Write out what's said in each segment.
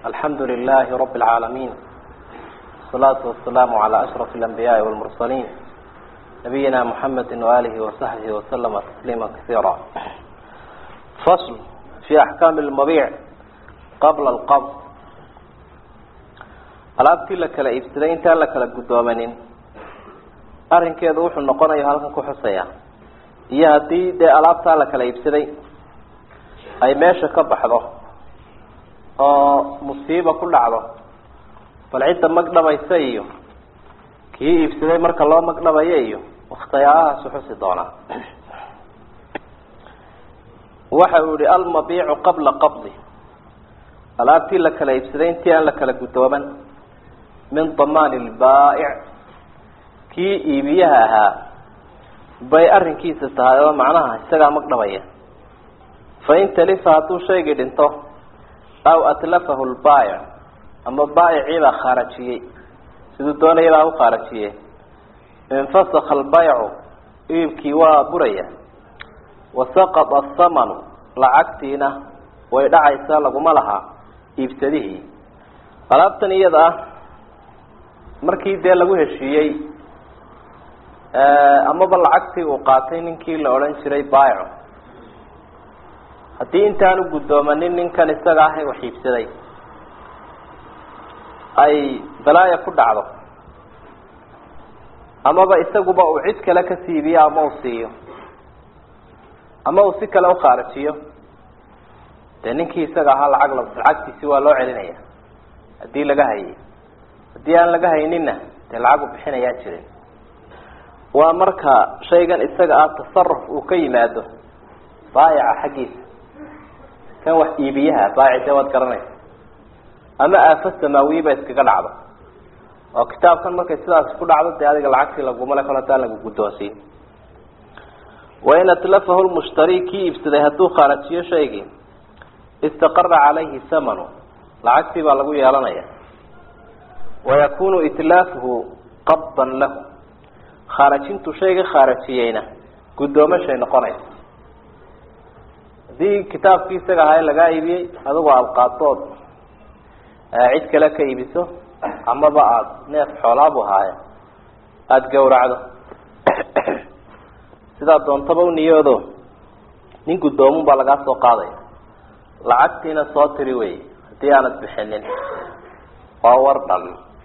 الحمد لله رب العالمين والصلاة والسلام على أشرف الأنبياء والمرسلين نبينا محمد وآله وصحبه وسلم تسليما كثيرا فصل في أحكام المبيع قبل القبض alaabtii la kala iibsaday intaan la kala guddoomanin arrinkeedu wuxuu noqonayo halkan ku xusaya iyo haddii dee alaabtaa la kala iibsaday ay meesha ka baxdo oo musiiba ku dhacdo bal cidda magdhabaysa iyo kii iibsaday marka loo magdhabayo iyo wakhtiyaalahaas uxusi doonaa waxa uu yihi almabiicu qabla qabdi alaabtii la kala iibsaday intii aan la kala guddooman min damaan lbaa'ic kii iibiyaha ahaa bay arrinkiisa tahay oo macnaha isagaa magdhabaya fain talifa hadduu shaygii dhinto aw atlafahu lbaayic ama baayicii baa khaarajiyey siduu doonaya baa u khaarajiye infasaka albaycu iibkii waa buraya wasaqada athamanu lacagtiina way dhacaysaa laguma laha iibsadihii alaabtan iyada ah markii dee lagu heshiiyey amaba lacagtii uu qaatay ninkii la odhan jiray baayico haddii intaanu guddoomanin ninkan isaga ah wax iibsaday ay balaaya ku dhacdo amaba isaguba uu cid kale ka siibiyo ama uu siiyo ama uu si kale ukhaarajiyo dee ninkii isaga ahaa lacag lacagtiisi waa loo celinaya haddii laga hayay haddii aan laga hayninna dee lacag u bixinayaa jirin waa marka shaygan isaga ah tasaruf uu ka yimaado baayica xaggiisa kan wax iibiyaha baayic dee waad garanaysa ama aafo samaawiye iskaga dhacdo oo kitaabkan markay sidaas ku dhacdo dee adiga lacagtii lagumale kol haddaan lagu guddoonsiin wain atlafahu lmushtari kii iibsaday hadduu khaarajiyo shaygii istaqara calayhi samanu lacagtii baa lagu yeelanaya wayakunu itlaafuhu qabdan lahu khaarajintu shayga khaarajiyeyna guddoomashay noqonaysa haddii kitaabkii isaga ahaa lagaa iibiyey adigu aada qaatood cid kale ka iibiso amaba aada neef xoolaabu haaye aada gawracdo sidaa doontaba u niyoodo nin guddoomun baa lagaa soo qaadaya lacagtiina soo tiri wey haddii aanad bixinin waa war dhan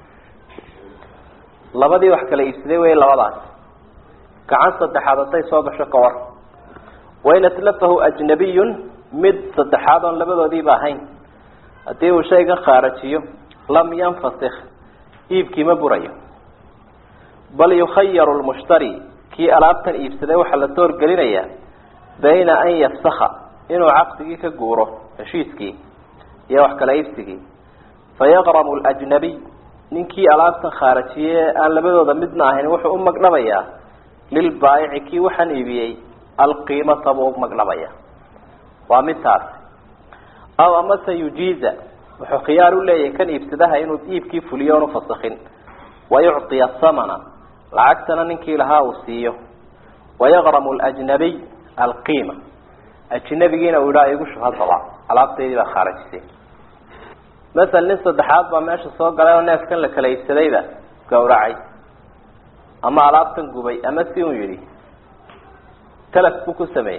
labadii wax kala iibsaday wey labadaas gacan saddexaad hadday soo gasho ka war wain atlafahu ajnabiyun mid saddexaad oon labadoodiiba ahayn haddii uu shaygan khaarajiyo lam yanfasik iibkii ma burayo bal yukhayaru lmushtari kii alaabtan iibsaday waxaa la toorgelinayaa bayna an yafsaka inuu caqdigii ka guuro heshiiskii iyo wax kala iibsigii fayaqramu ljnabiy ninkii alaabtan khaarajiye aan labadooda midna ahayn wuxuu u magdhabayaa lilbaayici kii waxaan iibiyey alqiimata buu u magdhabaya waa mid taasi aw amase yujiiza wuxuu khiyaar u leeyahay kan iibsadaha inuu iibkii fuliyo oonu fasakin wayucطiya samana lacagtana ninkii lahaa uu siiyo wayaqramu ljnabiy alqiima ajnabigiina uu idhaa igu shubhadaba alaabtaydii baa khaarajisay masel nin saddexaad baa meesha soo galay oo neefkan la kala iibsadayba gawracay ama alaabtan gubay ama si uu yidhi talaf buu ku sameeyey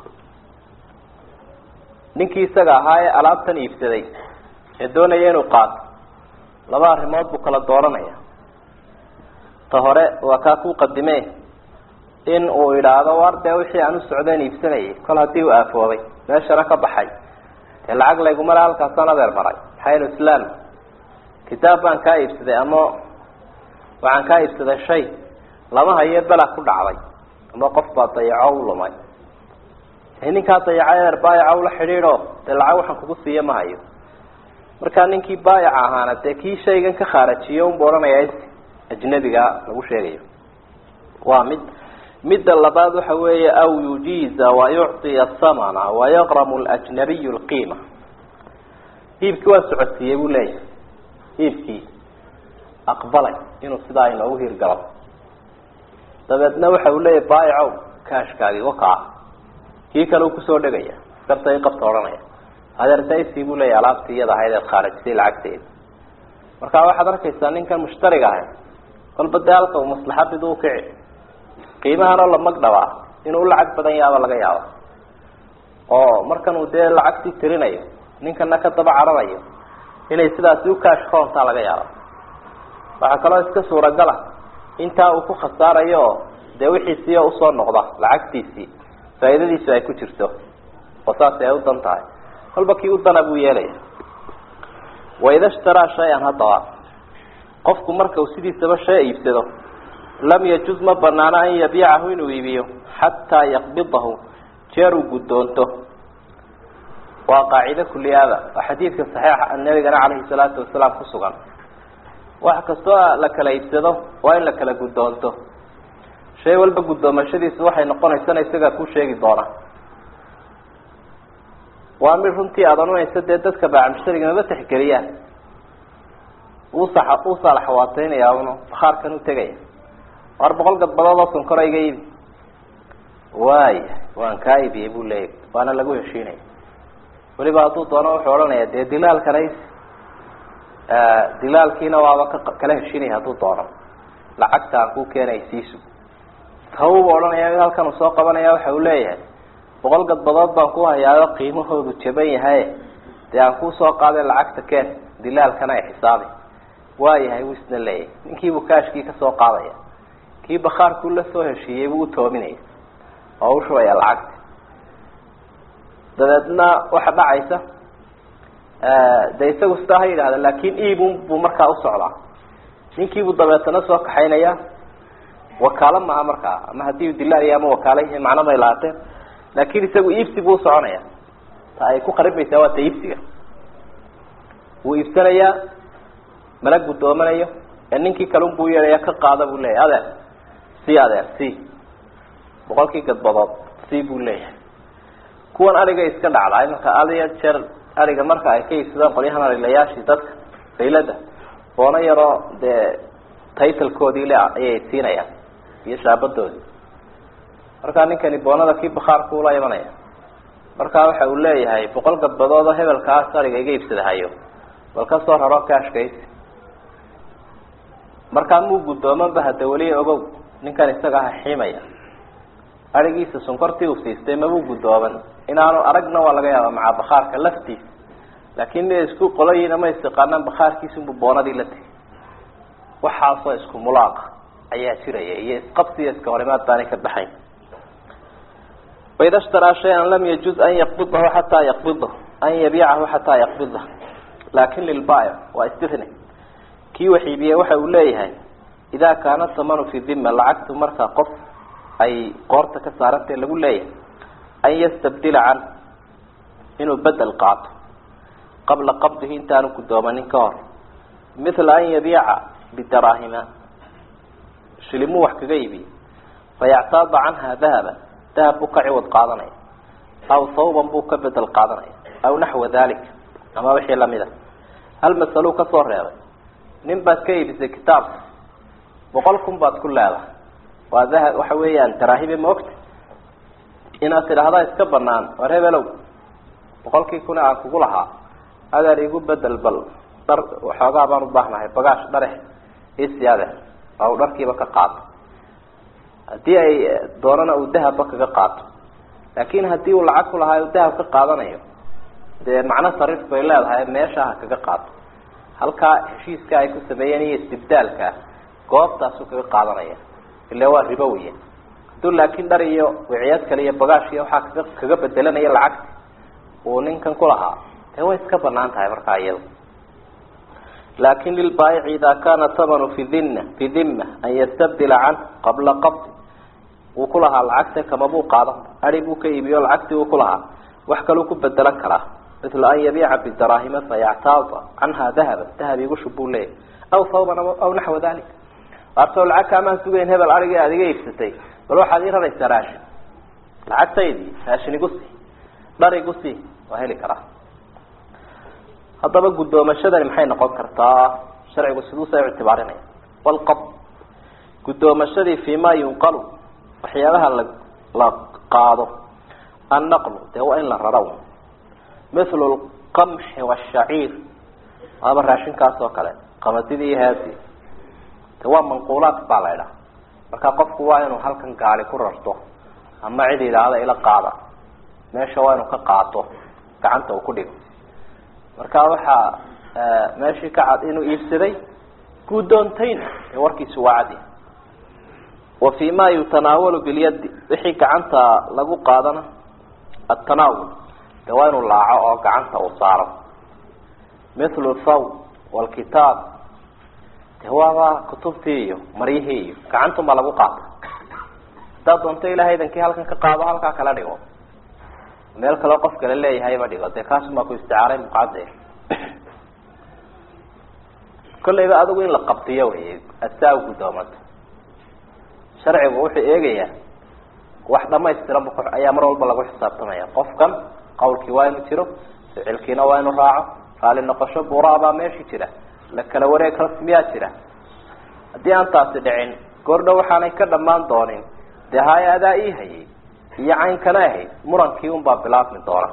ninkii isaga ahaa ee alaabtan iibsaday ee doonaya inuu qaato laba arrimood buu kala dooranaya ta hore waa kaa ku qadime in uu idhaahdo war dee wixii aan u socdeen iibsanayay kol haddii uu aafoobay meeshana ka baxay dee lacag laygumale halkaasaan adeer maray maxaynu islaam kitaab baan kaa iibsaday ama waxaan kaa iibsaday shay lama hayo bela ku dhacday ama qof baa dayaco u lumay ninkaa dayacay eer baayaca ula xidhiidho dee lacag waxaan kugu siiya ma hayo markaa ninkii baayaca ahaana dee kii shaygan ka khaarajiyo unbu odhanaya ajnabiga lagu sheegayo waa mid midda labaad waxa weeye aw yujiiza wayucطiya samana wayaqramu ljnabiy lqiima iibkii waa socodsiiyey buu leeyahay iibkii aqbalay inuu sidaa inoogu hirgalo dabeedna waxa uu leeyahay baayacow kaashkaagi wakaa kii kale uu kusoo dhegaya garta i qabta odhanaya adeertaysi buu leeyahy alaabtii iyada ahayd eed khaarijisay lacagteeda marka waxaad arkaysaa ninkan mushtariga ahay kolba dee halka uu maslaxadidu ukici qiimahanoo la magdhabaa inuu u lacag badan yaaba laga yaaba oo markan uu dee lacagtii tirinayo ninkana ka daba cararayo inay sidaasi ukaash roontaa laga yaaba waxaa kaloo iska suuragala intaa uu ku khasaarayo oo dee wixiisii oo usoo noqda lacagtiisii faa'iidadiisu ay ku jirto oo saas ay u dan tahay kolba kii u dana buu yeelaya waida shtaraa shay-an haddaba qofku marka uu sidiisaba shay iibsado lam yajuz ma banaano an yabiicahu inuu iibiyo xataa yaqbidahu jeer uu guddoonto waa qaacide kuliyaada waa xadiidka saxiixa nabigana calayhi salaatu wasalaam ku sugan wax kastoo la kala iibsado waa in la kala guddoonto shay walba guddoomashadiisu waxay noqonaysana isagaa ku sheegi doona waa mid runtii aada odhanaysa dee dadka baacmushariga maba tixgeliyaan usa u saalaxawaateynaya un bakhaarkan u tegaya war boqol gadbadood oo sonkora iga iibi waaya waan kaa iibiyey buu leeyahy waana lagu heshiinaya weliba hadduu doono wuxuu odhanaya dee dilaalkana dilaalkiina waaba ka kala heshiinaya hadduu doono lacagta aan ku keenay siisu tawba odhanaya mid halkan uu soo qabanaya waxa uu leeyahay boqol gadbadood baan ku hayaayo qiimahoodu jaban yahay dee aan kusoo qaaday lacagta keen dilaalkana ay xisaabi waayahay wuu isna leeyahay ninkiibuu kaashkii kasoo qaadaya kii bakhaarkuu la soo heshiiyey buu utoominaya oo u shubaya lacagta dabeedna waxa dhacaysa de isagu sidaa ha yidhahda laakin iibun buu markaa usocdaa ninkiibuu dabeetana soo kaxaynaya wakaalo maaha markaa ama haddii dilaal iyo ama wakaala yihiin macno may laateen laakin isagu iibsi buu usoconaya ta ay ku qaribaysaa waa ta iibsiga wuu iibsanayaa mana guddoominayo ee ninkii kalun buu yeelaya ka qaada buu leeyahy adeer si adeer si boqolkii gadbadood si buu leeyahay kuwan ariga iska dhacdaay marka adiyo jeer ariga marka ay ka iibsadaan qolyahan arilayaashii dadka faylada boono yaroo dee taytalkoodii le ayay siinayaan iyo shaabadoodii markaa ninkani boonada kii bakhaarku ula imanaya markaa waxa uu leeyahay boqol gadbadood oo hebelkaas ariga iga iibsadahayo bal ka soo raro kaashkaysi markaa muu guddoomanba hada weli ogow ninkan isaga aha xiimaya arigiisa sonkortii uu siistay mabuu guddooman inaanu aragna waa laga yaaba macaa bakhaarka laftiisa laakin mia isku qoloyiin ama istiqaanaan bakhaarkiisunbu boonadii la tegay waxaasoo isku mulaaqa ayaa jiraya iyo isqabsiyo iska horimaad baanay ka baxayn waida shtaraa shay-an lam yajuz an yaqbidahu xataa yaqbidahu an yabiicahu xataa yaqbidah laakin lilbaayic waa istithni kii wax iibiyey waxa uu leeyahay idaa kaana tamanu fi dhima lacagtu markaa qof ay qoorta ka saarantee lagu leeyahay an yastabdila can inuu bedel qaato qabla qabdihi intaanu guddoomanin ka hor mithla an yabiica bidaraahima shilimuu wax kaga iibiye fayactaada canha dahaban dahab buu ka ciwad qaadanaya aw sawban buu ka bedel qaadanaya aw naxwa dalik ama wixii lamida hal masaluu kasoo reebay nin baad ka iibisay kitaabka boqol kun baad ku leedahay waa daha waxa weeyaan daraahibe ma ogta inaad tidhaahdaa iska banaan war hebelow boqolkii kuna aan kugu lahaa adeer igu bedel bal dhar waxoogaa baan ubaahnahay bagaash dharex isi adeer waa uu dharkiiba ka qaato haddii ay doonana uu dahabba kaga qaato laakin haddii uu lacag ku lahaa uu dahab ka qaadanayo dee macno sariif bay leedahay meesha ha kaga qaato halkaa heshiiska ay ku sameeyeen iyo istibdaalka goobtaasuu kaga qaadanaya ila waa ribo weya hadduu laakin dhar iyo wiciyaad kale iyo bagaash iyo waxaa kaga kaga bedelanaya lacagta uu ninkan ku lahaa dee way iska banaan tahay markaa iyada lakin lilbaayici ida kana tamanu fi dina fi dhima an yastabdila can qabla qabdi wuu ku lahaa lacagta kamabuu qaadan adi buu ka iibiyo lacagtii uu ku lahaa wax kaluu ku bedelan karaa mila an yabiica bidaraahima fayactaada canha dahaba dahab igu shub buu leeyahy aw sawban aw naxwa dalik artoo lacag kaamaan sugayn hebel arigii aad iga iibsatay bal waxaad ii raraysaa raashin lacagtaydii raashin igu sii dhar igu sii waa heli karaa haddaba guddoomashadani maxay noqon kartaa sharcigu siduusa ictibaarinaya walqab guddoomadii fi ma yunqalu waxyaabaha la la qaado annaqlu dee waa in la raro mithlu lqamxi washaciir waaba raashinkaas oo kale qamadidii iyo haadi de waa manquulaat baa la idhaha marka qofku waa inuu halkan gaali ku rarto ama cid idhaahda ila qaada meesha waa inuu ka qaato gacanta uu ku dhigo marka waxaa meeshii ka cad inuu iibsaday guddoontayna ee warkiisu waa cadi wa fi ma yutanaawalu bilyadi wixii gacanta lagu qaadana atanaawul de waa inuu laaco oo gacanta uu saaro mithlu thaw walkitaab de waaba kutubtii iyo maryihii iyo gacantunbaa lagu qaata haddaad doonto ilahay idankii halkan ka qaado halkaa kala dhigo meel kaleo qof kale leeyahayba dhigo dee kaasumaa ku isticaaray muqacade kolleyba adigu in la qabtiyo wey asaa guddoomato sharcigu wuxuu eegayaa wax dhamaystiran bu ayaa mar walba lagu xisaabtamaya qofkan qawlkii waa inu jiro ficilkiina waa inu raaco raali noqosho buraabaa meeshii jira la kala wareeg rasmiyaa jira haddii aan taasi dhicin goordhow waxaanay ka dhamaan doonin dee haya adaa ii hayay iyo caynkana ahayd murankii unbaa bilaabmi doona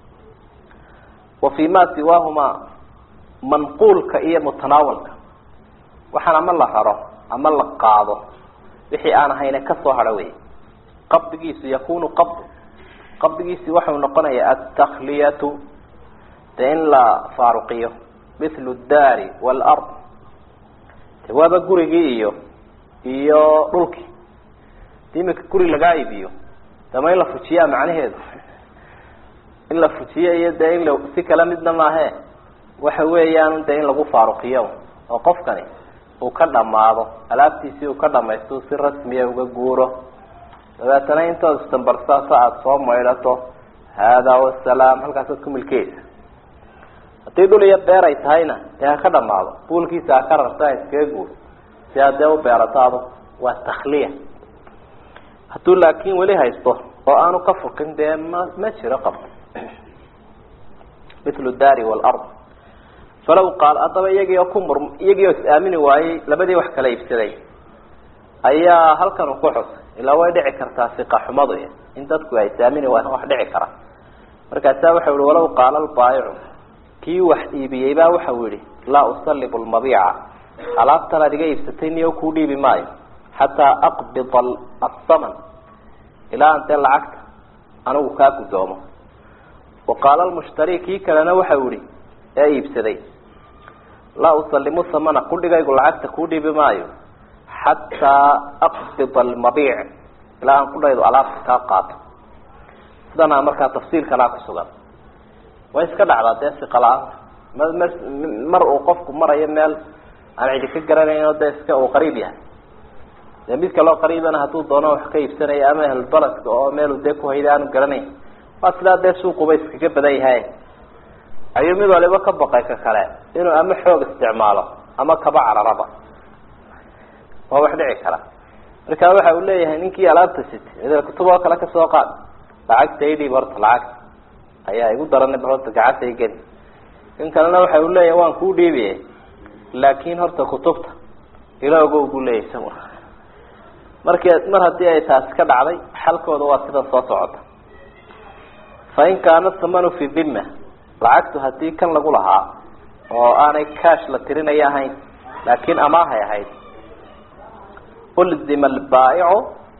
wa fi ma siwaahuma manquulka iyo mutanaawalka waxaan ama la raro ama la qaado wixii aan ahayne kasoo hadho wey qabdigiisu yakunu qabd qabdigiisi waxau noqonayaa altakliyatu de in la faaruqiyo mithlu daari waalard de waaba gurigii iyo iyo dhulkii de imika guri lagaa iibiyo dama in la fujiyaa macnaheedu in la fujiyo iyo dee in la si kala midna maahe waxa weeyaan de in lagu faaruqiyo oo qofkani uu ka dhamaado alaabtiisii uu ka dhamaysto si rasmiya uga guuro dabeetana intood istambarsaasa aada soo maydhato haadaa wasalaam halkaasaad ku milkeysa haddii dhul iyo beer ay tahayna dee ha ka dhamaado buulkiisa ha ka rarta ha iskaga guuro si aad dee u beerato adu waa takhliya hadduu laakin weli haysto oo aanu ka furkin dee ma ma jiro qabto mithlu daari waalard falaw qaal haddaba iyagii oo ku mur iyagii oo is-aamini waayey labadii wax kala iibsaday ayaa halkan uu ku xusay ilaa way dhici kartaa siqa xumadu in dadku ay is-aamini waayeen wax dhici kara markaasaa waxau yihi walaw qaala albaayicu kii wax iibiyey baa waxau yihi laa usalibu lmabiica alaabtan aad iga iibsatay niyo kuu dhiibi maayo xataa aqbida asaman ilaa an dee lacagta anigu kaa guddoomo wa qaala lmushtari kii kalena waxau yihi ee iibsaday laa usalimu samana kudhigaygu lacagta kuu dhiibi maayo xataa aqbida almabiic ilaa aan kudhaydu alaabta kaa qaato sidanaa markaa tafsiilkanaa kusugan way iska dhacdaa dee siqala-aanta m m mar uu qofku marayo meel aan cidi ka garanayno dee iska uu qariib yahay dee mid kaloo qariibana hadduu doono wax ka iibsanaya ama ehelbaladka oo meelu dee kuhayda aanu garanayn waa sidaa dee suuquba iskaga badan yahay ayuu mid waliba ka baqay ka kale inuu ama xoog isticmaalo ama kaba cararaba waa wax dhici kara marka waxa uu leeyahay ninkii alaabta sitay idil kutub oo kale kasoo qaad lacagta idhiib horta lacagta ayaa igu daranay bal horta gacanta igeli in kalena waxa uu leeyahay waan kuu dhiibiye laakin horta kutubta ila ogow buu leeyahay isaguna marki mar haddii ay taasi ka dhacday xalkooda waa sida soo socota fa in kaana thamanu fi dhima lacagtu hadii kan lagu lahaa oo aanay cash la tirinaya ahayn laakin amaahay ahayd ulzima albaa'icu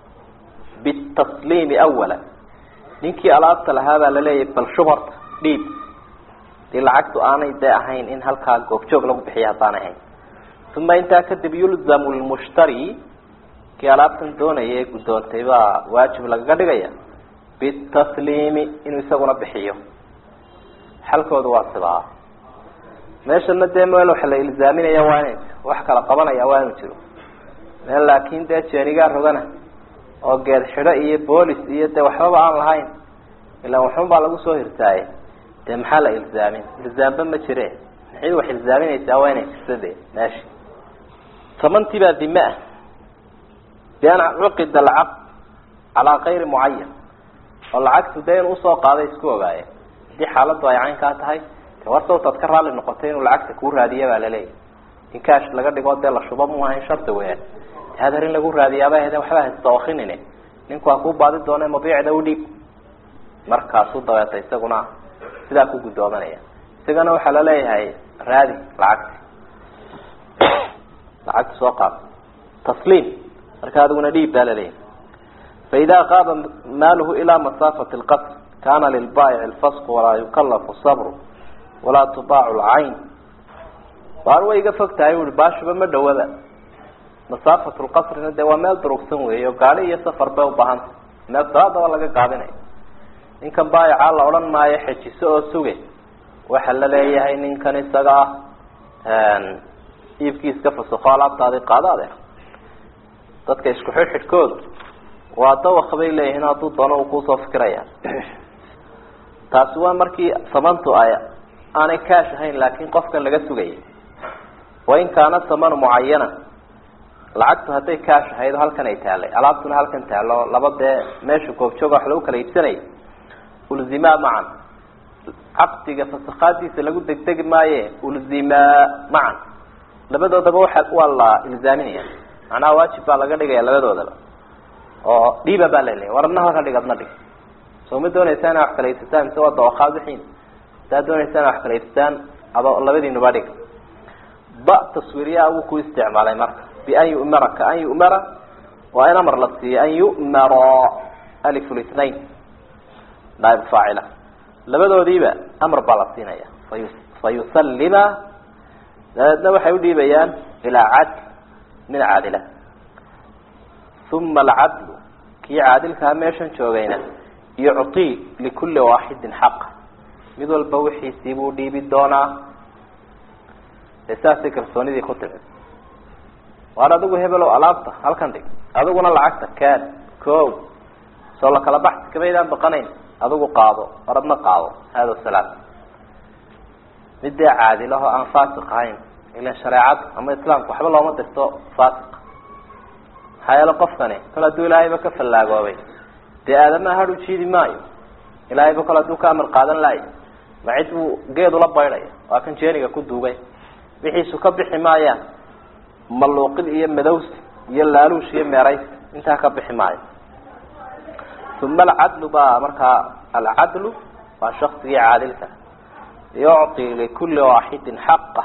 bitasliimi awala ninkii alaabta lahaa baa laleeyahay bal shubarta dhiib dii lacagtu aanay dee ahayn in halkaa goobjoog lagu bixiya haddaanay ahayn uma intaa kadib yulzamu lmushtari kii alaabtan doonaya ee guddoontay baa waajib lagaga dhigaya bitasliimi inuu isaguna bixiyo xalkooda waa sidaa meeshana dee meel waxa la ilzaaminaya waa inay wax kala qabanaya waa inu jiro meel laakin dee jeenigaa rogana oo geed xidho iyo boolis iyo dee waxbaba aan lahayn ilaa waxun baa lagu soo hirtaaye dee maxaa la ilzaamin ilzaamba ma jire maxay wax ilzaaminaysaa waa inay jirto de meeshi tamantii baa dime ah bian cuqida alcaqd calaa kayri mucayan oo lacagtu dee inuu usoo qaaday isku ogaaye haddii xaaladdu ay caynkaa tahay de war sawtaad ka raalli noqotay inuu lacagta kuu raadiya baa laleeyahy in kaash laga dhigo dee la shuba mu ahayn shardi weyaan hadar in lagu raadiyaaba hede waxba hastawakinine ninku ha kuu baadi doone mabiicda udhiib markaasuu dabeeta isaguna sidaa ku guddoomanaya isagana waxaa laleeyahay raadi lacagti lacagta soo qaad tasliim marka adiguna dhiib baa laleeyahay faida qaaba maaluhu ilaa masaafati lqasr kana lilbaayici lfasqu walaa yukalafu sabru walaa tubaacu lcayn waar way iga fog tahay ui baashuba ma dhawaba masaafat lqasrina dee waa meel durugsan weey o gaadi iyo safar bay ubahanta meel salaadaba laga gaabinayo ninkan baayicaa la odhan maayo xejiso oo suge waxa la leeyahay ninkan isaga ah iibkiiska fasaqo alaabtaadi qaado adeer dadka isku xidhxidhkoodu waa dawaq bay leeyihiin hadduu doono uu kusoo fikiraya taasi waa markii samantu ay aanay kaash ahayn laakin qofkan laga sugayay wain kaana samanu mucayana lacagtu hadday kaash ahayd halkan ay taalay alaabtuna halkan taalo laba dee meesha goobjooga wax lagu kala iibsanayay ulzimaa macan caqdiga fasakaadiisa lagu degdegi maaye ulzimaa macan labadoodaba waa waa la ilzaaminaya macnaha waajib baa laga dhigaya labadoodaba oo dhiiba baa laleeyahy war adna halkan dhig adna dhig soo ma doonaysaa ina wax kala iibsataan mise waa dawaqaad wixiin hadaa doonaysaa ina wax kala iibsataan ado labadiinuba dhig ba taswiiriyaa wuu ku isticmaalay marka bian yu'mara kaan yu'mara waa in amar la siiyo an yu'mara alif lithnain naib faacila labadoodiiba amar baa la siinaya fayu fayusallima dabeedna waxay udhiibayaan ilaa cadl min caadila uma alcadlu kii caadilkaa meeshan joogayna yucطii likuli waaxidin xaqa mid walba wixiisii buu dhiibi doonaa dee saasay kalsoonidii ku timid waar adigu hebelow alaabta halkan dhig adiguna lacagta kaan ko soo la kala baxsi kamaydaan baqanayn adigu qaado war adna qaado hada salaam mid dee caadilaho aan faasiq ahayn ilan shareecada ama islaamka waxba looma dirto faasiq maxaa yeele qofkani kol hadduu ilaahayba ka fallaagoobay dee aadamaha hadh u jiidi maayo ilaahayba kol hadduu ka amar qaadan laayo ma cid buu geedula baydhaya waa kan jeeniga ku duugay wixiisu ka bixi maayaan maluuqid iyo madowsi iyo laaluush iyo meerays intaa ka bixi maayo uma alcadlu baa markaa alcadlu waa shaksigii caadilka yucطi likuli waaxidin xaqa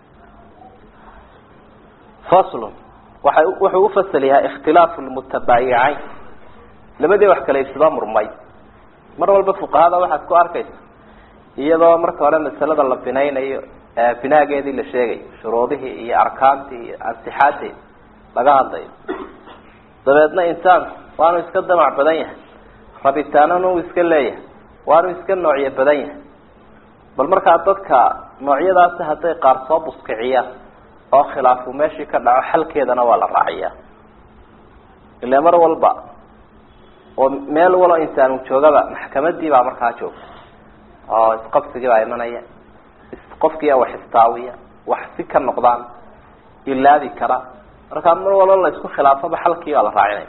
faslu waay wuxuu ufasal yahay ikhtilaafu lmutabaayicayn labadii wax kala iibsado murmay mar walba fuqahada waxaad ku arkaysa iyadoo marka hore masalada la binaynayo binaageedii la sheegayo shuruudihii iyo arkaantii iyo ansixaadeedi laga hadlayo dabeedna insaanku waanu iska damac badan yahay rabitaanana uu iska leeyahay waanu iska noocyo badan yahay bal markaa dadka noocyadaasi hadday qaar soo buskiciyaan oo khilaafu meeshii ka dhaco xalkeedana waa la raaciyaa ile mar walba oo meel walo insaan joogaba maxkamadii baa markaa joogta oo isqabsigii baa imanaya qofkiia wax istaawiya wax si ka noqdaan ilaabi kara markaa mar walba la isku khilaafoba xalkii baa la raacinaya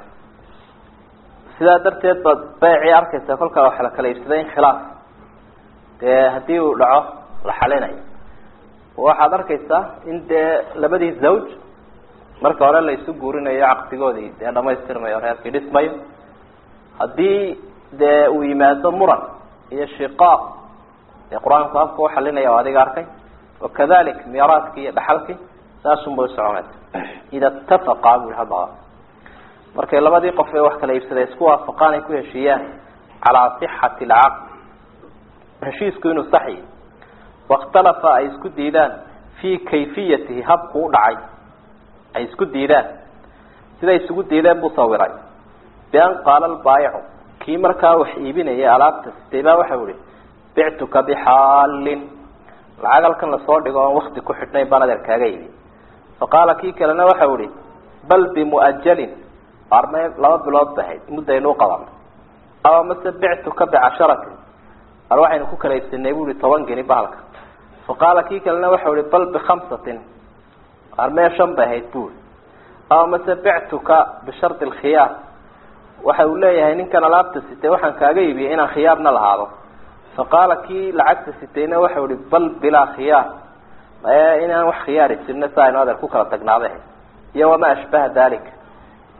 sidaa darteed baad baycii arkaysa kolkaa wax la kala iibsaday in khilaaf dee haddii uu dhaco la xalinayo waxaad arkaysaa in dee labadii zawj marka hore la isu guurinayo caqsigoodii dee dhamaystirmayo reerkii dhismayo haddii dee uu yimaado muran iyo shiqaaq dee qur-aanku afka uxalinaya o adiga arkay wakadalik miiraadkii iyo dhaxalkii saasun bay usoconaysa ida itafaqa bu i hadaba markay labadii qof ee wax kala iibsaday isku waafaqaan ay ku heshiiyaan calaa sixati alcaqd heshiisku inuu saxyi wakhtalafa ay isku diidaan fii kayfiyatihi habku u dhacay ay isku diidaan siday isugu diideen buu sawiray bian qaala albaayicu kii markaa wax iibinayay alaabta sitay baa waxau ihi bictuka bixaalin lacag halkan lasoo dhigo oon wakti ku xidhnayn baan adeer kaaga iibi fa qaala kii kalena waxau ihi bal bimu'ajalin arme laba bilood ba ahayd muddaynu uqabanay aw mase bictuka bicasharatin ar waxaynu ku kala iibsanay bu ihi toban geni bahalka fa qaala kii kalena waxau ihi bal bikhamsatin armee shan bay ahayd bui aw mase bictuka bishardi alkhiyaar waxa uu leeyahay ninkan alaabta sitay waxaan kaaga iibiyay inaan khiyaarna lahaado fa qaala kii lacagta sitayna waxau ihi bal bilaa khiyaar inaan wax khiyaari jirna si aynu adeer ku kala tagnaaday iyo wamaa ashbaha dalik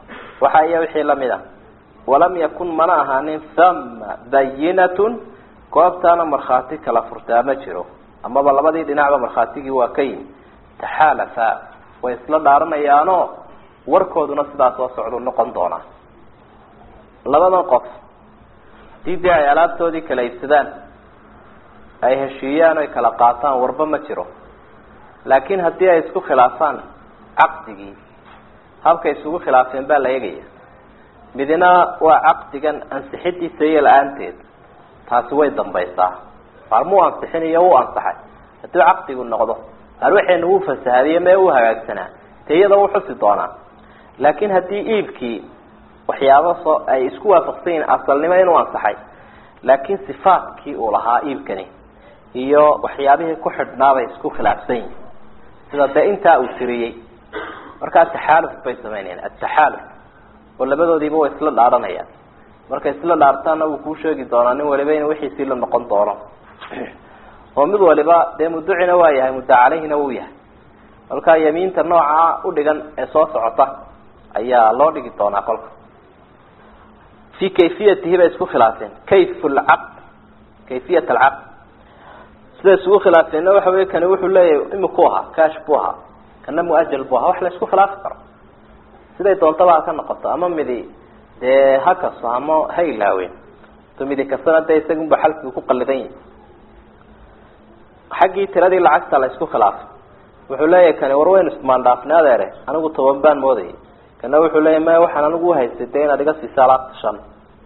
waxa iyo wixii lamid a walam yakun mana ahaanin hama bayinatun goobtaana markhaati kala furtaa ma jiro amaba labadii dhinacba markhaatigii waa ka yimi taxaalafa way isla dhaaranayaanoo warkooduna sidaa soo socdu noqon doonaa labadan qof hadii dee ay alaabtoodii kala iibsadaan ay heshiiyaan oy kala qaataan warba ma jiro laakiin haddii ay isku khilaafaan caqdigii habkay isugu khilaafeen baa la eegaya midna waa caqdigan ansixidiisa iyo la-aanteed taasi way dambaysaa maalmuu ansixin iyo wuu ansaxay hadduu caqdigu noqdo arwaxeena wuu fasahadiye mee uu hagaagsanaa dee iyada wuu xusi doonaa laakiin haddii iibkii waxyaaba soo ay isku waafaqsan yihiin asalnimo inuu ansaxay laakiin sifaatkii uu lahaa iibkani iyo waxyaabihii ku xidhnaabay isku khilaafsan yihin sida dee intaa uu tiriyey markaa taxaaluf bay samaynayaan ataxaaluf oo labadoodiiba way isla dhaaranayaan markay isla dhaartaanna wuu kuu sheegi doonaa nin waliba in wixiisii la noqon doono oo mid waliba dee muducina waa yahay mudda caleyhina wuu yahay markaa yamiinta nooca udhigan ee soo socota ayaa loo dhigi doonaa kolka fi kayfiyatihi bay isku khilaafeen kayf lcaqd kayfiyat alcaqd siday isugu khilaafeenna waxa wey kani wuxuu leeyahay imiku ahaa cash buu ahaa kana muajal buu ahaa wax la isku khilaafi karo siday doontaba ha ka noqoto ama midi dee ha kaso ama ha ilaawen to midi kasana dee isagunba xalkii ku qalidan yahi xaggii tiradii lacagta la isku khilaafay wuxuu leeyahay kani war waynu ismaandhaafnay adeere anigu toban baan moodayay kana wuxuu leeyahy maya waxaan anigu uhaystay dee inaad iga siisa alaabta shan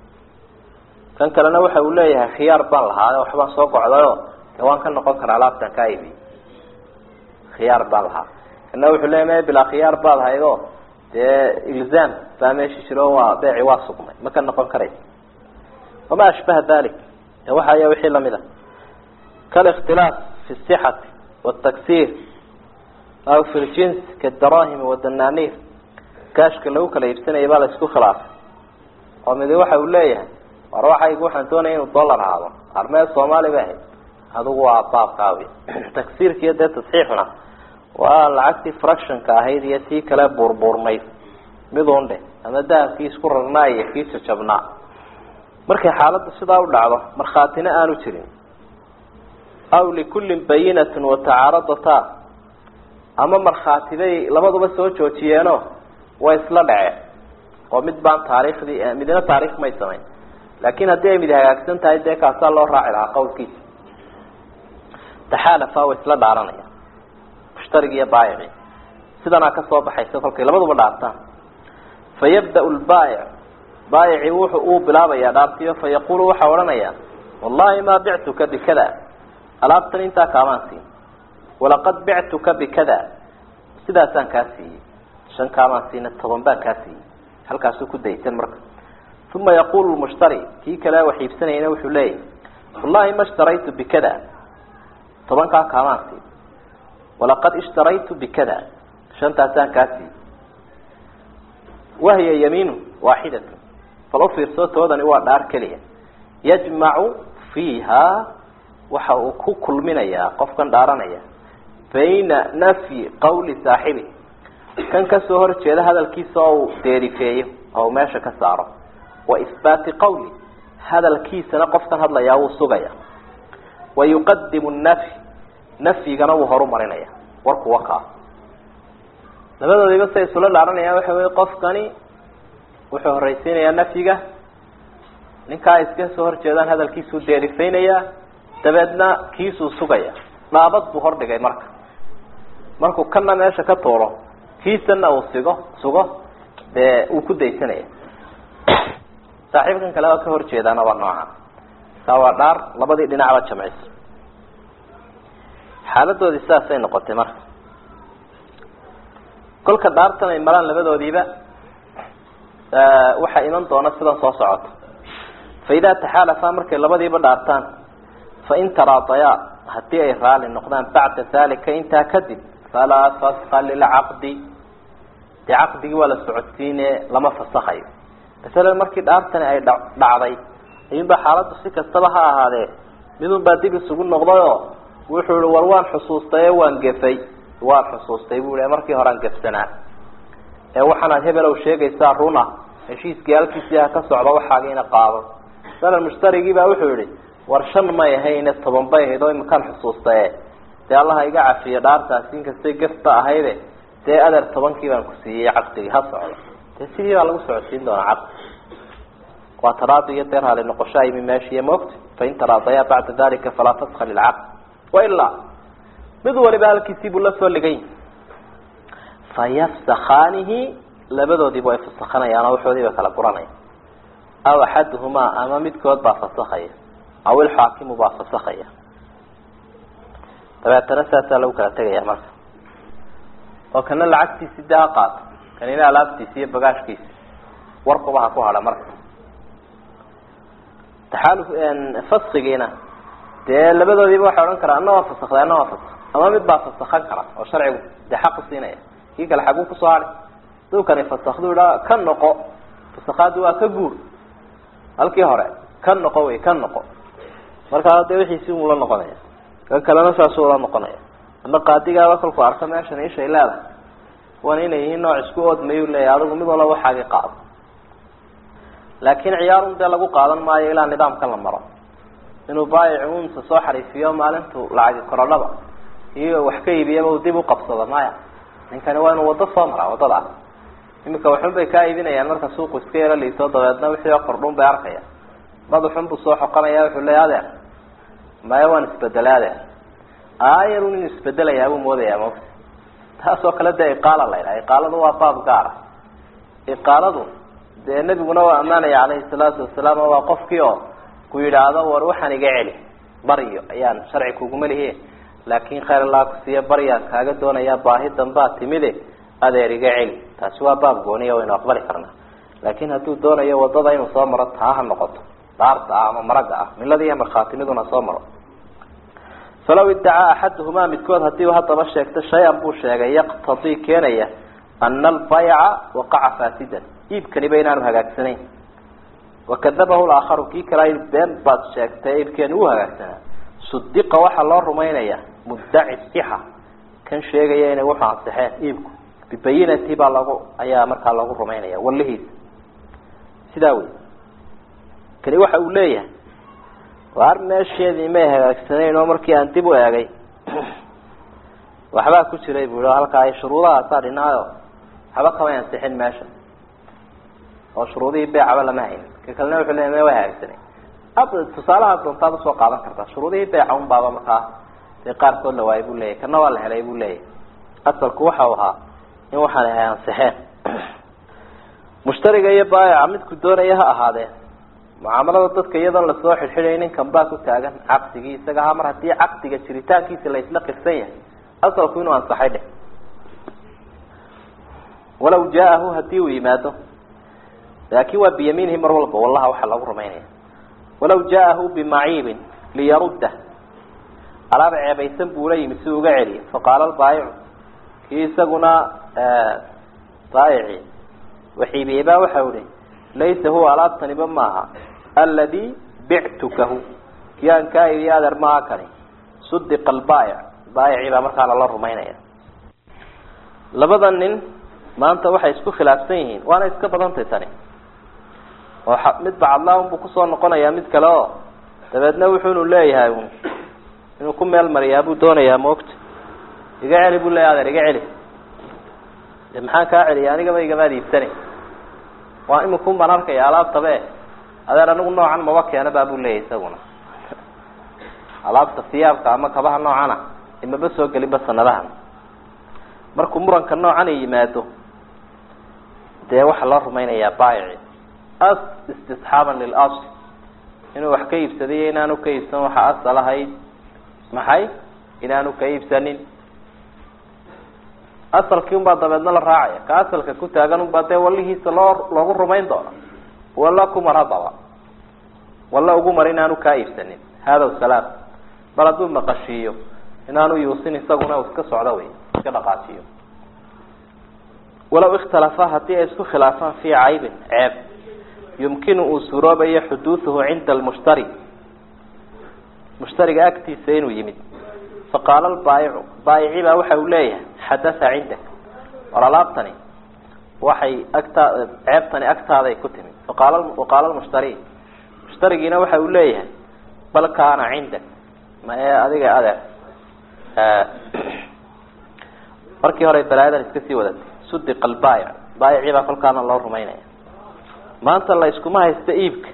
kan kalena waxa uu leeyahay khiyaar baan lahaa waxbaan soo gocdayo dee waan ka noqon karaa alaabtan kaa ibi khiyaar baan lahaa kana wuxuu leeyahy maya bilaa khiyaar baad haydo dee ilzaam baa meesha jiro waa beeci waa sugmay ma ka noqon karaysa wama ashbaha dalik de waxa aya wixii lamid a kalikhtilaaf fi sixati wataksiir aw fi ljins kadarahimi wadananiir gaashka lagu kala iibsanaya baa la isku khilaafay oo midi waxa uu leeyahay war waxaygu waxaan doonaya inuu dollar ahaado armee soomaali ba ahayd adigu waa baabkaawi taksiirkiiyo dee tasxiixuna waa lacagtii fractionka ahayd iyo tii kale buurbuurnayd midun dhe ama dahabkii isku rarnaa iyo kii jajabnaa markay xaaladdu sidaa u dhacdo markhaatina aanu jirin aw likullin bayinatun watacaaradataa ama markhaatibay labaduba soo joojiyeeno way isla dhaceen oo mid baan taariikhdii midna taarikh may samayn laakin haddii ay mid hagaagsan tahay dee kaasaa loo raaci lahaa qawlkiisa taxaalafa way isla dhaaranaya mushtarigi iyo baayici sidanaa kasoo baxaysa kolkay labaduba dhaartaan fayabda lbaayic baayici wuxu uu bilaabayaa dhaartiyo fayaqulu waxaa odhanaya wallahi maa bictuka bikada alaabtan intaa kaamaan siin walaqad bictuka bikada sidaasaan kaa siiyey shan kaamaan siina toban baan kaa siiyey halkaasuu ku daysan marka uma yaqulu lmushtari kii kale wax iibsanayana wuxuu leeyahy wallahi ma ishtaraytu bikada tobankaa kaamaan siin walaqad ishtaraytu bikada shantaasaan kaa siiyey wahiya yamiinu waaxidatu bal ufiirsoo toodani waa dhaar keliya yajmacu fiiha waxa uu ku kulminayaa qofkan dhaaranaya bayna nafyi qawli saaxibi kan kasoo horjeeda hadalkiisa oo uu deerifeeyo oo uu meesha ka saaro wa ihbaati qawli hadalkiisana qofkan hadlayaa wuu sugaya wa yuqadimu nafy nafyigana wuu horumarinaya warkuwa kaa labadoodiiba say isula dhaaranayaan waxa wey qofkani wuxuu horeysiinayaa nafyiga ninkaa iska soo horjeedaan hadalkiisuu deerifeynayaa dabeedna kiisuu sugaya dhaabad buu hordhigay marka markuu kana meesha ka tuuro kiisana uu sigo sugo dee uu ku daysanaya saaxiibkan kale waa ka horjeedaana waa nooca kaa waa dhaar labadii dhinacba jamciso xaaladoodii sidaasay noqotay marka kolka dhaartan ay maraan labadoodiiba waxaa iman doona sidan soo socota fa idaa taxaalafa markay labadiiba dhaartaan fain taraadayaa haddii ay raali noqdaan bacda dalika intaa kadib falaa faska lilcaqdi dee caqdigii waa la socodsiine lama fasakayo masalan markii dhaartani ay dha dhacday ayuunbaa xaaladdu si kastaba ha ahaadee midun baa dib isugu noqdayoo wuxuu ihi war waan xusuustaye waan gefay waan xusuustay bu i markii horean gefsanaa ee waxaanaad hebelow sheegaysaa runa heshiiskii halkiisii ha ka socdo waxaagiina qaado masalan mushtarigii baa wuxuu yihi war shan may ahayne toban bay ahayd oo imakaan xusuustae dee allaha iga cafiyo dhaartaasi inkastay gafba ahayde dee adeer tobankii baan ku siiyey caqdigii ha socdo dee sidii baa lagu socodsiin doonaa caqdi waa taraadi iyo dee raali noqosho aymi meeshiiyo moogta fain taraadayaa bacda dalika falaa faska lilcaqd wailaa mid waliba halkiisii buu la soo ligay fayafsakhaanihi labadoodiiba way fasakhanayaan oo waxoodii bay kala guranaya aw axaduhumaa ama midkood baa fasakhaya aw ilxaakimu baa fasakhaya dabeetana saasaa lagu kala tegaya marka oo kana lacagtiisi dee ha qaato kanina alaabtiisi iyo bagaashkiisi warkuba ha ku hadha marka taxaalu faskigiina dee labadoodiiba waxay odhan karaa ana waa fasakday ana waa fasak ama mid baa fasakhan kara oo sharcigu dee xaqu siinaya kii kale xaguu kusoo hadhay dukani fasakdu idhaa ka noqo fasakhaadi waa ka guur halkii hore ka noqo wey ka noqo markaa dee wixiisi ula noqonaya kan kalena saasuu ula noqonaya ama qaadigaaba kolku arka meeshan ishay leedahay kuwan inay yihiin nooc isku oodmayuu leeyahy adigu mid walba waxaagii qaado laakiin ciyaarun dee lagu qaadan maayo ilaa nidaamkan la maro inuu baayic unsa soo xariifiyo maalintu lacagi korodhaba iyo wax ka iibiyaba uu dib uqabsado maya ninkani waa inuu waddo soo maraa waddada iminka waxun bay kaa iibinayaan marka suuqu iska yaro liito dabeedna wixii oo kordhun bay arkaya madaxun buu soo xoqanaya wuxuu leeya adeer maya waan isbedelay adeer aayarun inuu isbedelayaa buu moodayaa mogta taas oo kale dee iqaala la ydhaha iqaaladu waa baab gaara iqaaladu dee nebiguna waa ammaanaya calayhi salaatu wasalaam oo waa qofkii oo ku yidhaahdo war waxaan iga celi baryo ayaan sharci kuguma lihi laakin khayr allah kusiiya baryaan kaaga doonayaa baahi dambaa timide adeer iga celi taasi waa baab gooniya waynu aqbali karnaa laakin hadduu doonayo wadada inuu soo maro taa ha noqoto dhaarta ah ama maraga ah milada iyo markhaatimiduna soo maro falaw iddacaa axaduhumaa midkood hadii uu haddaba sheegto shay-an buu sheegay yaqtadii keenaya ana albayca waqaca faasidan iibkaniba inaanu hagaagsanayn wakadabahu laakharu kii kale been baad sheegtay iibkeeni wuu hagaagsanaa sudiqa waxaa loo rumaynaya muddaci sixa kan sheegaya inay wuxu ansixeen iibku bibayinati baa lagu ayaa markaa lagu rumaynaya walihiisa sidaa wey kani waxa uu leeyahay waar meesheedii may hagaagsanayn oo markii aan dib u eegay waxbaa ku jiray bu i halkaa ay shuruudahaasaa dhinaayo waxba kamay ansixin meesha oo shuruudihii beecaba lama haynin ka kalena wuxuu leya ma way hagaagsanayn tusaalaha doontaad usoo qaadan kartaa shuruudihii beeca un baaba markaa dee qaarkood la waayay buu leeyahy kana waa la helay buu leeyahy asalku waxau ahaa in waxaan ay ansixeen mushtariga iyo baayaca midku doonaya ha ahaadeen mucaamalada dadka iyadoon lasoo xidxidhay ninkan baa ku taagan caqdigii isaga ahaa mar haddii caqdiga jiritaankiisa la isla qirsan yahay asalku inuu ansaxay dheh walaw jaahu hadii uu yimaado laakin waa biyamiinihi mar walba wallaha waxaa lagu rumaynaya walaw jaahu bimaciibin liyarudda alaaba ceebaysan buu la yimi si uga celiya faqaala albaayicu kii isaguna baayici waxiibiyey baa waxau ihi laysa huwa alaabtaniba maaha aladi bictukahu kii aan kaa iibiye adeer maaha kani sudiqa albaayic baayicii baa markaa lala rumaynaya labada nin maanta waxay isku khilaafsan yihiin waana iska badantay tani oo mid bacadlaun buu kusoo noqonayaa mid kale oo dabeedna wuxuunu leeyahay inuu ku meel mariyaa buu doonayaa maogta iga celi buu leeyahy adeer iga celi de maxaan kaa celiya anigaba igamaad iibsani waa imikun baan arkaya alaabtabe adeer anigu noocan maba keena ba buu leeyahy isaguna alaabta siyaabka ama kabaha noocana imaba soo gelinba sanadahan markuu muranka noocan yimaado dee waxaa loo rumaynayaa baayici as istisxaaban lilasl inuu wax ka iibsadayo inaanu ka iibsan waxa asal ahayd maxay inaanu ka iibsanin asalkii unbaa dabeedna la raacaya ka asalka ku taagan unbaa dee walihiisa loo loogu rumayn doono walla kumar haddaba walla ugu mar inaanu kaa iibsanin hada salaam bal hadduu maqashiiyo inaanu yuusin isaguna u iska socdo wey iska dhaqaajiyo walaw ikhtalafa haddii ay isku khilaafaan fii caybin ceeb yumkinu uu suroobayo xuduuduhu cinda almushtari mushtariga agtiisa inuu yimid faqaala albaayicu baayici baa waxa uu leeyahay xadatha cindak war alaabtani waxay agtaa ceebtani agtaaday ku timid faqaala waqaala lmushtari mushtarigiina waxa uu leeyahay bal kaana cindak ma ee adiga adeer markii hore balaayadan iska sii wadatay sudiqa albaayic baayicii baa kolkaana loo rumaynaya maanta la iskuma haysta iibka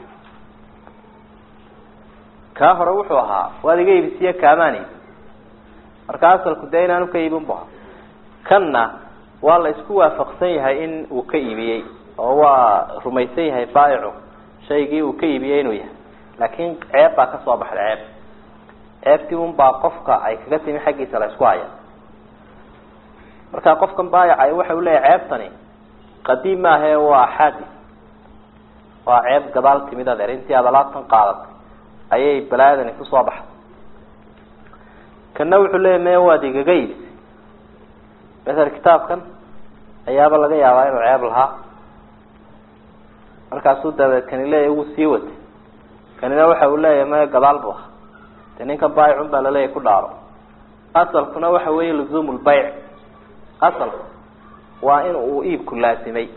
kaa hore wuxuu ahaa waad iga iibisiye kaamaan iibi marka asalku dee inaanu ka iibin bu ahaa kanna waa la isku waafaqsan yahay in uu ka iibiyey oo waa rumaysan yahay baayicu shaygii uu ka iibiyey inuu yahay laakiin ceeb baa kasoo baxday ceeb ceebtii un baa qofka ay kaga timi xaggiisa la isku haya marka qofkan baayacay waxa uu leeyahay ceebtani qadiim maahae waa xaadis waa ceeb gadaal timid adeer intii aad alaabtan qaadatay ayay balaayadani kusoo baxday kana wuxuu leeyahy me waad igaga iibisay masel kitaabkan ayaaba laga yaabaa inuu ceeb lahaa markaasuu dabeed kani leeyahy wuu sii watay kanina waxa uu leeyahay me gadaal bu ahaa de ninkan baayicun baa laleeyahy ku dhaaro asalkuna waxa weeye luzuum lbayc asalku waa in uu iibku laasimay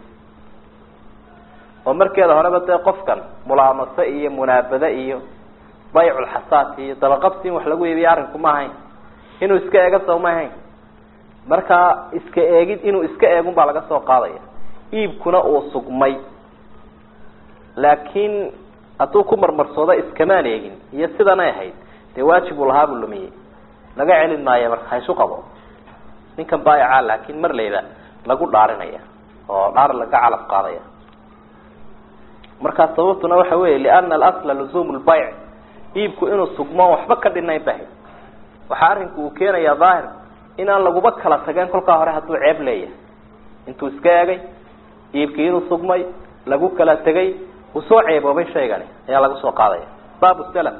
oo markeeda horeba dee qofkan mulaamase iyo munaabade iyo bayculxasaat iyo dabaqabsi in wax lagu iibiyo arrinku ma ahayn inuu iska eega soo ma ahayn markaa iska eegid inuu iska eegun baa laga soo qaadaya iibkuna uu sugmay laakiin hadduu ku marmarsoodo iskamaan eegin iyo sidanay ahayd dee waajib uu lahaa buu lumiyey laga celin maayo marka haysu qabo ninkan baayaca laakiin mar layba lagu dhaarinaya oo dhaar laga calaf qaadaya markaa sababtuna waxa weeye liana alasla luzuum lbayc iibku inuu sugmo waxba ka dhinayn bahay waxaa arrinku uu keenayaa daahir inaan laguba kala tageen kolkaa hore hadduu ceeb leeyahay intuu iska eegay iibkii inuu sugmay lagu kala tegay uu soo ceeboobay shaygani ayaa laga soo qaadaya baabu salam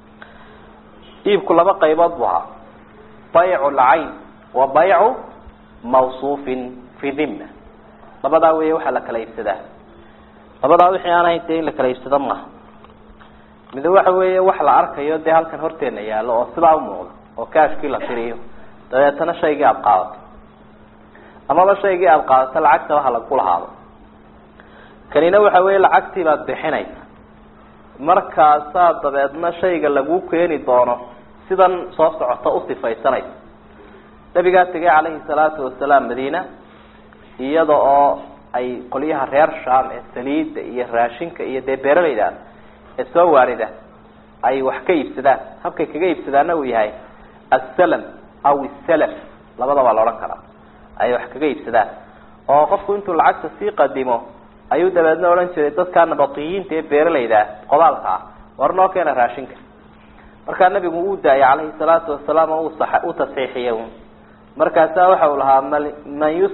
iibku laba qaybood bu ahaa baycu lcayn wa baycu mawsuufin fi dhimma labadaa weeye waxaa la kala iibsadaa labadaa wixii aan ahayn dee in la kala iibsado maaha mid waxa weeye wax la arkayo dee halkan horteena yaallo oo sidaa umuuqda oo kaashkii la tiriyo dabeetana shaygii aada qaadato amaba shaygii aada qaadato lacagtaba ha lagu lahaado kanina waxa weeye lacagtii baad bixinaysa markaasaa dabeedna shayga lagu keeni doono sidan soo socota usifaysanaysa nabigaa tegay calayhi salaatu wasalaam madiina iyada oo ay qolyaha reer sham ee saliidda iyo raashinka iyo dee beeralayda ee soo waarida ay wax ka iibsadaan habkay kaga iibsadaana uu yahay assalam aw isalaf labada waa la odhan karaa ay wax kaga iibsadaan oo qofku intuu lacagta sii qadimo ayuu dabeedna odhan jiray dadkaa nabatiyiinta ee beeralayda qodaalka ah war noo keena raashinka markaa nabigu uu daayay calayhi salaatu wasalaam oo u tasxiixiyay markaasaa waxa uu lahaa man yus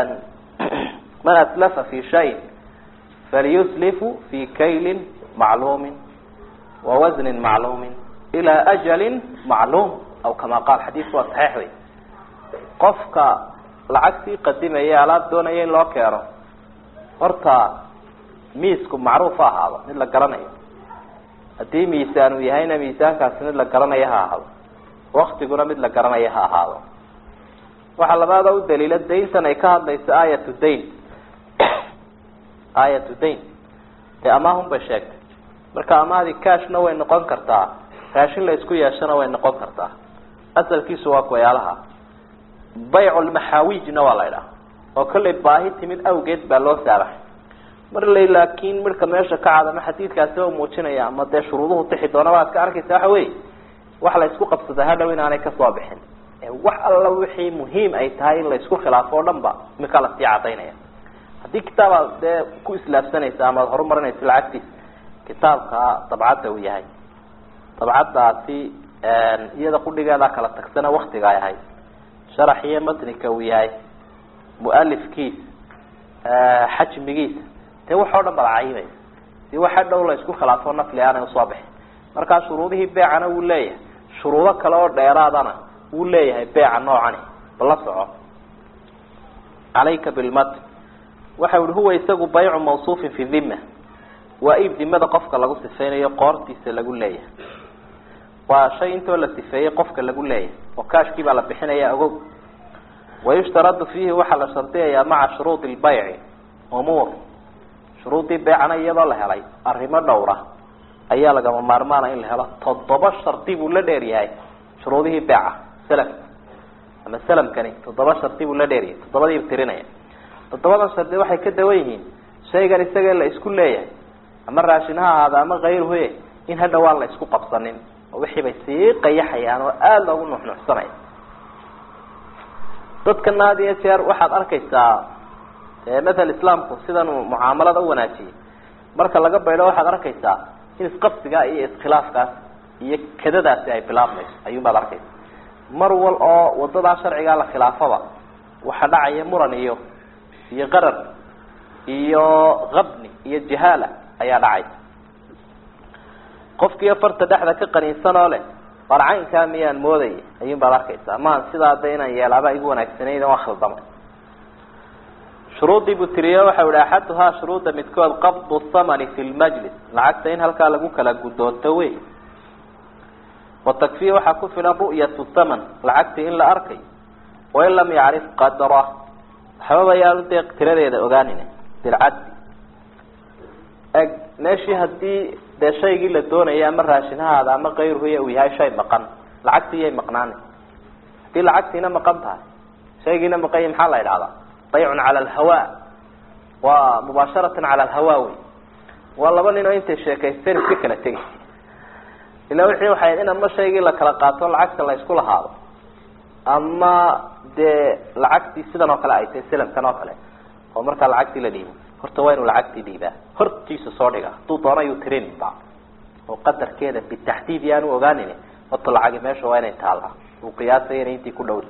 man aslafa fi shayin falyuslifu fi kaylin macluumin wa wasnin macluumin ilaa ajalin macluum aw kama qaal xadiisku waa saxiix wey qofka lacag sii qadimaya alaab doonaya in loo keeno horta miisku macruuf ha ahaado mid la garanayo haddii miisaan uu yahayna miisaankaasi mid la garanayo ha ahaado waktiguna mid la garanayo ha ahaado waxaa labaada u daliila dayntan ay ka hadlayso aayatu dayn aayatu dayn dee amaahun bay sheegtay marka amahdii cashna way noqon kartaa raashin la isku yeeshana way noqon kartaa asalkiisu waa kuwayaalaha bayculmaxaawijna waa la idhaha oo kollay baahi timid awgeed baa loo saabaxay mar lay laakiin midhka meesha ka cad ama xadiidkaasi oo muujinaya ama dee shuruuduhu tixi doona waad ka arkaysa waxa wey wax la isku qabsada hadhow inaanay kasoo bixin wax alla wixii muhiim ay tahay in la isku khilaafo o dhan ba iminkaa lasii cadaynaya haddii kitaabaad dee ku islaafsanaysa ama ad horumarinaysa lacagtiisa kitaabka dabcadda uu yahay dabcaddaasi iyada qudhigeedaa kala tagsana waktiga ay ahayd sharax iyo matnika uu yahay mualifkiisa xajmigiisa dee wax oo dhan bala cayimaysa si waxa dhow la isku khilaafo nafli aanay usoo bixin markaa shuruudihii beecana wuu leeyahay shuruudo kale oo dheeraadana wuu leeyahay beeca noocani bala soco calayka bilmatn waxa uhi huwa isagu baycu mawsuufin fi dhima waa iib dimada qofka lagu sifeynayo qoortiisa lagu leeyahay waa shay intoo la sifeeyey qofka lagu leeyahay oo kaashkii baa la bixinaya ogow wayushtaradu fiihi waxaa la shardiyayaa maca shuruudi lbayci umuur shuruudii beecana iyadoo la helay arrimo dhowra ayaa lagama maarmaana in la helo toddoba shardi buu la dheer yahay shuruudihii beeca salamka ama salamkani toddoba shardi buu la dheeryahay toddobadiiba tirinaya toddobadan shardi waxay ka dawan yihiin shaygan isaga la isku leeyahay ama raashin ha ahaada ama kayruhe in hadha waan la isku qabsanin oo wixii bay sii qayaxayaan oo aada loogu nuxnuxsanaya dadkana had iyo jeer waxaad arkaysaa mathal islaamku sidan uu mucaamalada u wanaajiyay marka laga baydho waxaad arkaysaa in isqabsigaa iyo iskhilaafkaas iyo kadadaasi ay bilaabmayso ayuunbaad arkaysa mar wal oo wadadaa sharcigaa la khilaafaba waxa dhacaya muran iyo iyo qarar iyo qabni iyo jahaala ayaa dhacaysa qofkiiyo farta dhexda ka qaniinsan oo leh war caynkaa miyaan moodaya ayuun baad arkaysaa maan sidaa de inaan yeelaaba igu wanaagsanayn waa khaldamay shuruudii buu tiriye waxau ihi axaduhaa shuruudda midkood qabdu thamani fi lmajlis lacagta in halkaa lagu kala guddoonto wey watakfiya waxaa ku filan ru'yatu thaman lacagtii in la arkay wain lam yacrif qadra waxbaba yaanu dee tiradeeda ogaanin bilcaddi eg meeshii hadii dee shaygii la doonaya ama raashinahaada ama kayruhuya uu yahay shay maqan lacagtii yay maqnaani hadii lacagtiina maqan tahay shaygiina maqanya maxaa la idhahdaa baycun cala alhawa waa mubaasharatan cala alhawa wey waa laba nin oo intay sheekaysteen iska kala tegay ila wixii waxay in ama shaygii la kala qaato lacagta la isku lahaado ama dee lacagtii sidan oo kale ay tahay salamkan oo kale oo markaa lacagtii la dhiibo horta waa inuu lacagtii dhiibaa hortiisa soo dhiga hadduu doona yuu tirinba oo qadarkeeda bitaxdiid yaanu ogaanin horta lacagi meesha waa inay taallaa uu qiyaasaya inay intii ku dhowri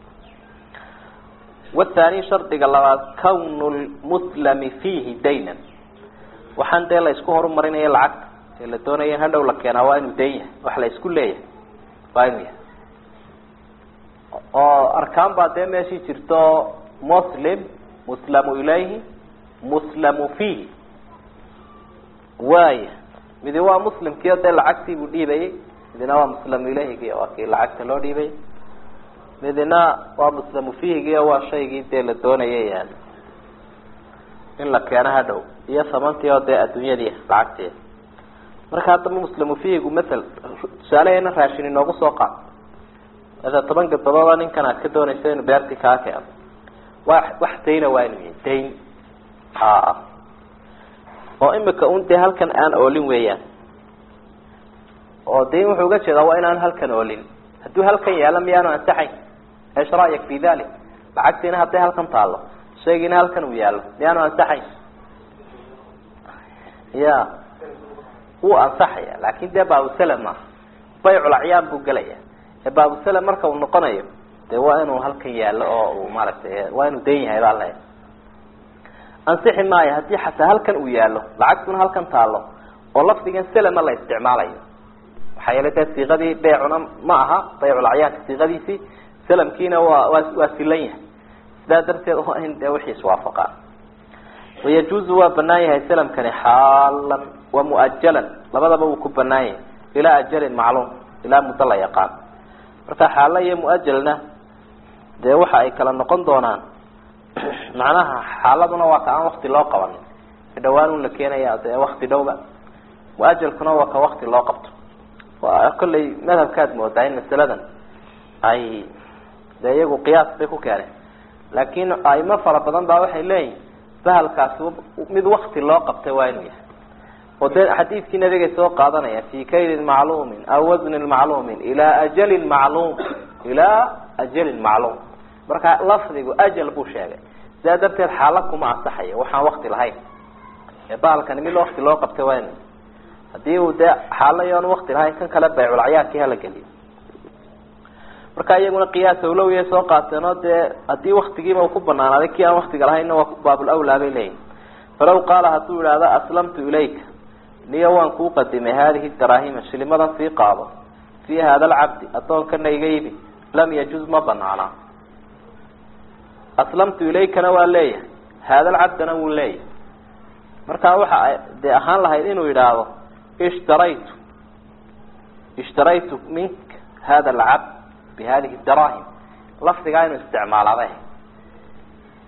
wathani shardiga labaad kawnu lmuslami fiihi daynan waxaan dee la isku horumarinaya lacagta ee la doonaya in hadhow la keenaa waa inuu dayn yahay wax la isku leeyahay waa inuu yahay oo arkaan baa dee meeshii jirto muslim muslamu ilayhi muslamu fiihi waaya midi waa muslimkii o dee lacagtii buu dhiibayay midina waa muslamu ilayhigi waa kii lacagta loo dhiibay midina waa muslamu fiihigi o waa shaygii dee la doonayay in la keeno hadhow iyo samantii oo dee adduunyadii lacagteeda marka haddaba muslamu fiihigu matal tusaaleheena raashin inoogu soo qaad ada toban gadabooda ninkan aad ka doonayso inuu beertii kaa keeno wa wax dayna waa inuu yahay dayn oo imika un dee halkan aan oolin weeyaan oo dayn wuxuu uga jeedaa waa inaan halkan oolin hadduu halkan yaalo miyaanu ansaxayn esh ra'yak fi dalik lacagtiina hadday halkan taallo shaygiina halkan uu yaallo miyaanu ansaxayn ya wuu ansaxaya laakin dee baabusalam maaha baycul acyaan buu gelaya ee baabusalam marka uu noqonayo dee waa inuu halkan yaallo oo uu maaragtay waa inuu dayn yahay baa leeya ansixi maayo haddii xataa halkan uu yaallo lacagtuna halkan taallo oo lafdigan selama la isticmaalayo maxaa yeele dee siiqadii beecuna ma aha bayculacyaanka siiqadiisii salamkiina waa waa waa silan yahay sidaa darteed waa in dee wixii iswaafaqaan wayajuuzu waa banaan yahay salamkani xaalan wa muajalan labadaba wuu ku banaan yahay ilaa ajalin macluum ilaa muddo la yaqaan marka xaala iyo muajalna dee waxa ay kala noqon doonaan macnaha xaaladuna waa ka aan wakti loo qabanin dhawaan un la keenaya dee wakti dhowba muajalkuna waa ka wakti loo qabto waa kollay madhabkaad moodaa in masaladan ay dee iyagu qiyaas bay ku keeneen laakin aimo fara badan baa waxay leeyihin bahalkaasi mid wakti loo qabtay waa inuu yahay oo dee xadiidkii nabigay soo qaadanaya fi kaylin macluumin aw wasnin macluumin ilaa ajalin macluum ilaa ajalin macluum marka lafdigu ajal buu sheegay sidaa darteed xaala kuma ansaxayo waxaan wakti lahayn ee bahalkani mid wakti loo qabtay waa inu hadii uu dee xaala yoon wakti lahayn kan kale bayculacyaadkii hala geliyo marka iyaguna qiyaas awlowiya soo qaateen oo dee haddii waktigiiba uu ku banaanaaday kii aan waktiga lahaynna waa baabul awlaa bay leeyihin falaw qaala hadduu idhaahdo aslamtu ilayka niyo waan kuu qadimay hadihi daraahima shilimadan sii qaado fii hada alcabdi addoonkana iga ibi lam yajuz ma banaanaa aslamtu ilaykana waa leeyahay hada alcabdana wuu leeyahay markaa waxa dee ahaan lahayd inuu yidhaahdo ishtaraytu ishtaraytu mink hada alcabd bihadihi daraahim lafdigaa inuu isticmaalaabay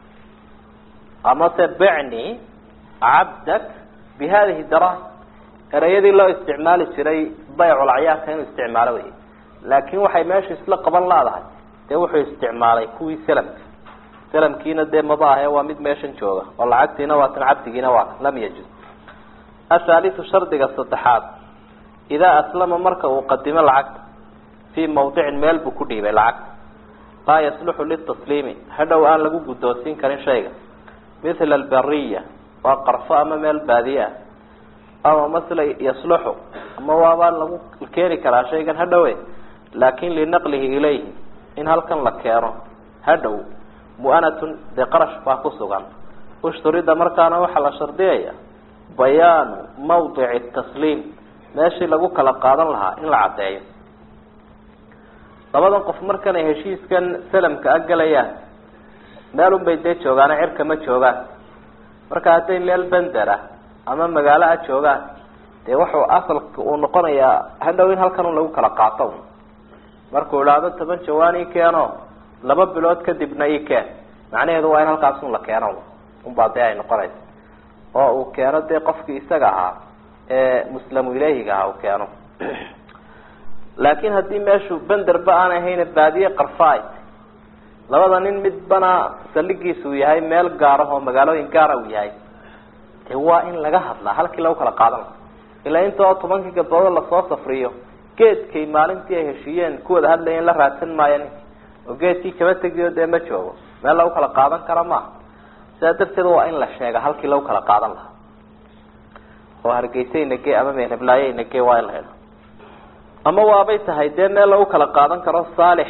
amase bicni cabdak bihadihi daraahim ereyadii loo isticmaali jiray bayculacyaanka inuu isticmaalo wey laakiin waxay meesha isla qaban laadahay dee wuxuu isticmaalay kuwii salamka salamkiina dee maba ahe waa mid meeshan jooga oo lacagtiina waa tan cabdigiina waa lam yajuz athaaliu shardiga saddexaad idaa aslama marka uu qadimo lacagta fii mawdicin meel buu ku dhiibay lacagta laa yasluxu litasliimi hadhow aan lagu guddoonsiin karin shayga mithla albariya waa qarfo ama meel baadiye ah ama masla yasluxu ama waabaa lagu keeni karaa shaygan hadhowe laakin linaqlihi ilayhi in halkan la keeno hadhow mu'anatun dee qarash baa ku sugan ushturida markaana waxaa la shardiyaya bayaanu mawdici tasliim meeshii lagu kala qaadan lahaa in la caddeeyo labadan qof markanay heshiiskan salamka a galayaan meel un bay dee joogaana cirka ma joogaan marka hadday meel bender ah ama magaalo a joogaan dee wuxuu asalka uu noqonayaa hadhow in halkan un lagu kala qaato un markuu idhaahdo toban jawaan ii keeno laba bilood kadibna ii keen macnaheedu waa in halkaas un la keeno unbaa dee ay noqonaysa oo uu keeno dee qofkii isaga ahaa ee muslamu ileyhiga ahaa uu keeno laakiin haddii meeshu benderba aan ahayn baadiye qarfaay labada nin midbana saldhigiisu yahay meel gaara oo magaalooyin gaara uu yahay dee waa in laga hadlaa halkii lagu kala qaadan laha ilaa intoo tobankii gabdoodo lasoo safriyo geedkay maalintii ay heshiiyeen kuwada hadlayeen la raadsan maayo ninki oo geedkii kaba tegiyo dee ma joogo meel lagu kala qaadan kara maaha sidaa darteed waa in la sheega halkii lagu kala qaadan lahaa oo hargeysaynage ama meelheblaayeynage waa in la helo ama waabay tahay dee meel lagu kala qaadan karo saalix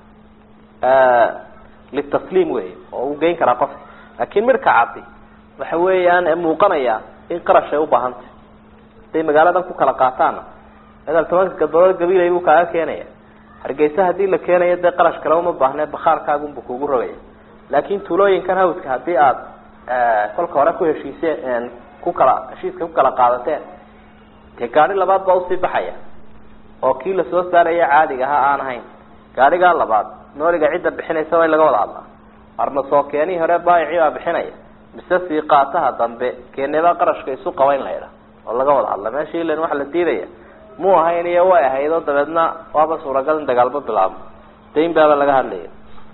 litasliim wey oo uu geyn karaa qofka laakin midhka caddi waxa weeyaan muuqanaya in qarash ay ubaahantay haday magaaladan ku kala qaataana madaal tobanka gabdoood gabilay buu kaaga keenaya hargeysa hadii la keenayo dee qarash kale uma baahne bakhaarkaagunbu kugu rogaya laakin tuulooyinkan hawdka hadii aad kolka hore ku heshiiseen ku kala heshiiska ku kala qaadateen dee gaari labaad baa usii baxaya oo kii lasoo saaraya caadiga ahaa aan ahayn gaarigaa labaad nooliga cidda bixinaysa waa in laga wada hadlaa arna soo keenihii hore baayicii baa bixinaya mise sii qaataha dambe keenebaa qarashka isu qaba in la idha oo laga wada hadla meesha ilan waxa la diidaya mu ahayn iyo way ahayd oo dabeedna waaba suuragal in dagaalba bilaabo dayn baaba laga hadlaya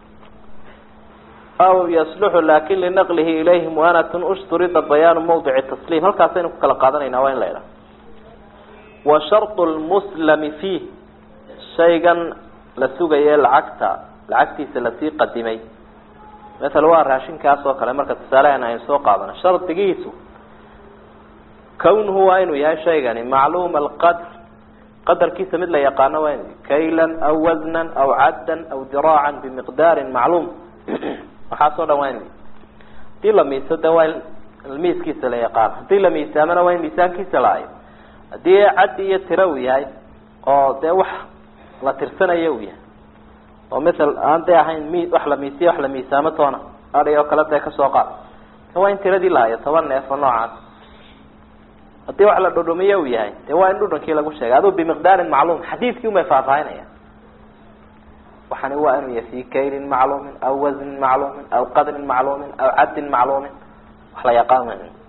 aw yasluxu lakin linaqlihi ilayhi muanatun ushturida bayaanu mawdici tasliim halkaasaynu ku kala qaadanayna waa in la idha wa shardu lmuslami fiih shaygan la sugaye lacagta lacagtiisa lasii qadimay maala waa raashinkaas oo kale marka tusaalehan aynu soo qaadano shardigiisu kawnuhu waa inuu yahay shaygani macluuma alqadr qadarkiisa mid la yaqaano waa inu kaylan aw wasnan aw caddan aw diraacan bimiqdaarin macluum waxaasoo dhan waa inu hadii la miiso de waa in miiskiisa la yaqaano hadii la miisaamana waa in miisaankiisa la hayo haddii caddi iyo tiro uu yahay oo dee wax la tirsanayo uu yahay oo maal aan dee ahayn mi wax la miisiya wax la miisaamo toona adhi oo kale dee kasoo qaad waa in tiradii la hayo toban neef oo noocaas haddii wax la dhudhumiyo uu yahay dee waa in dhudhankii lagu sheegay aduu bimiqdaarin macluum xadiidkii umay faahfaahinaya waxani waa inuu yahay fi kaylin macluumin aw wasnin macluumin aw qadrin macluumin aw caddin macluumin wax la yaqaan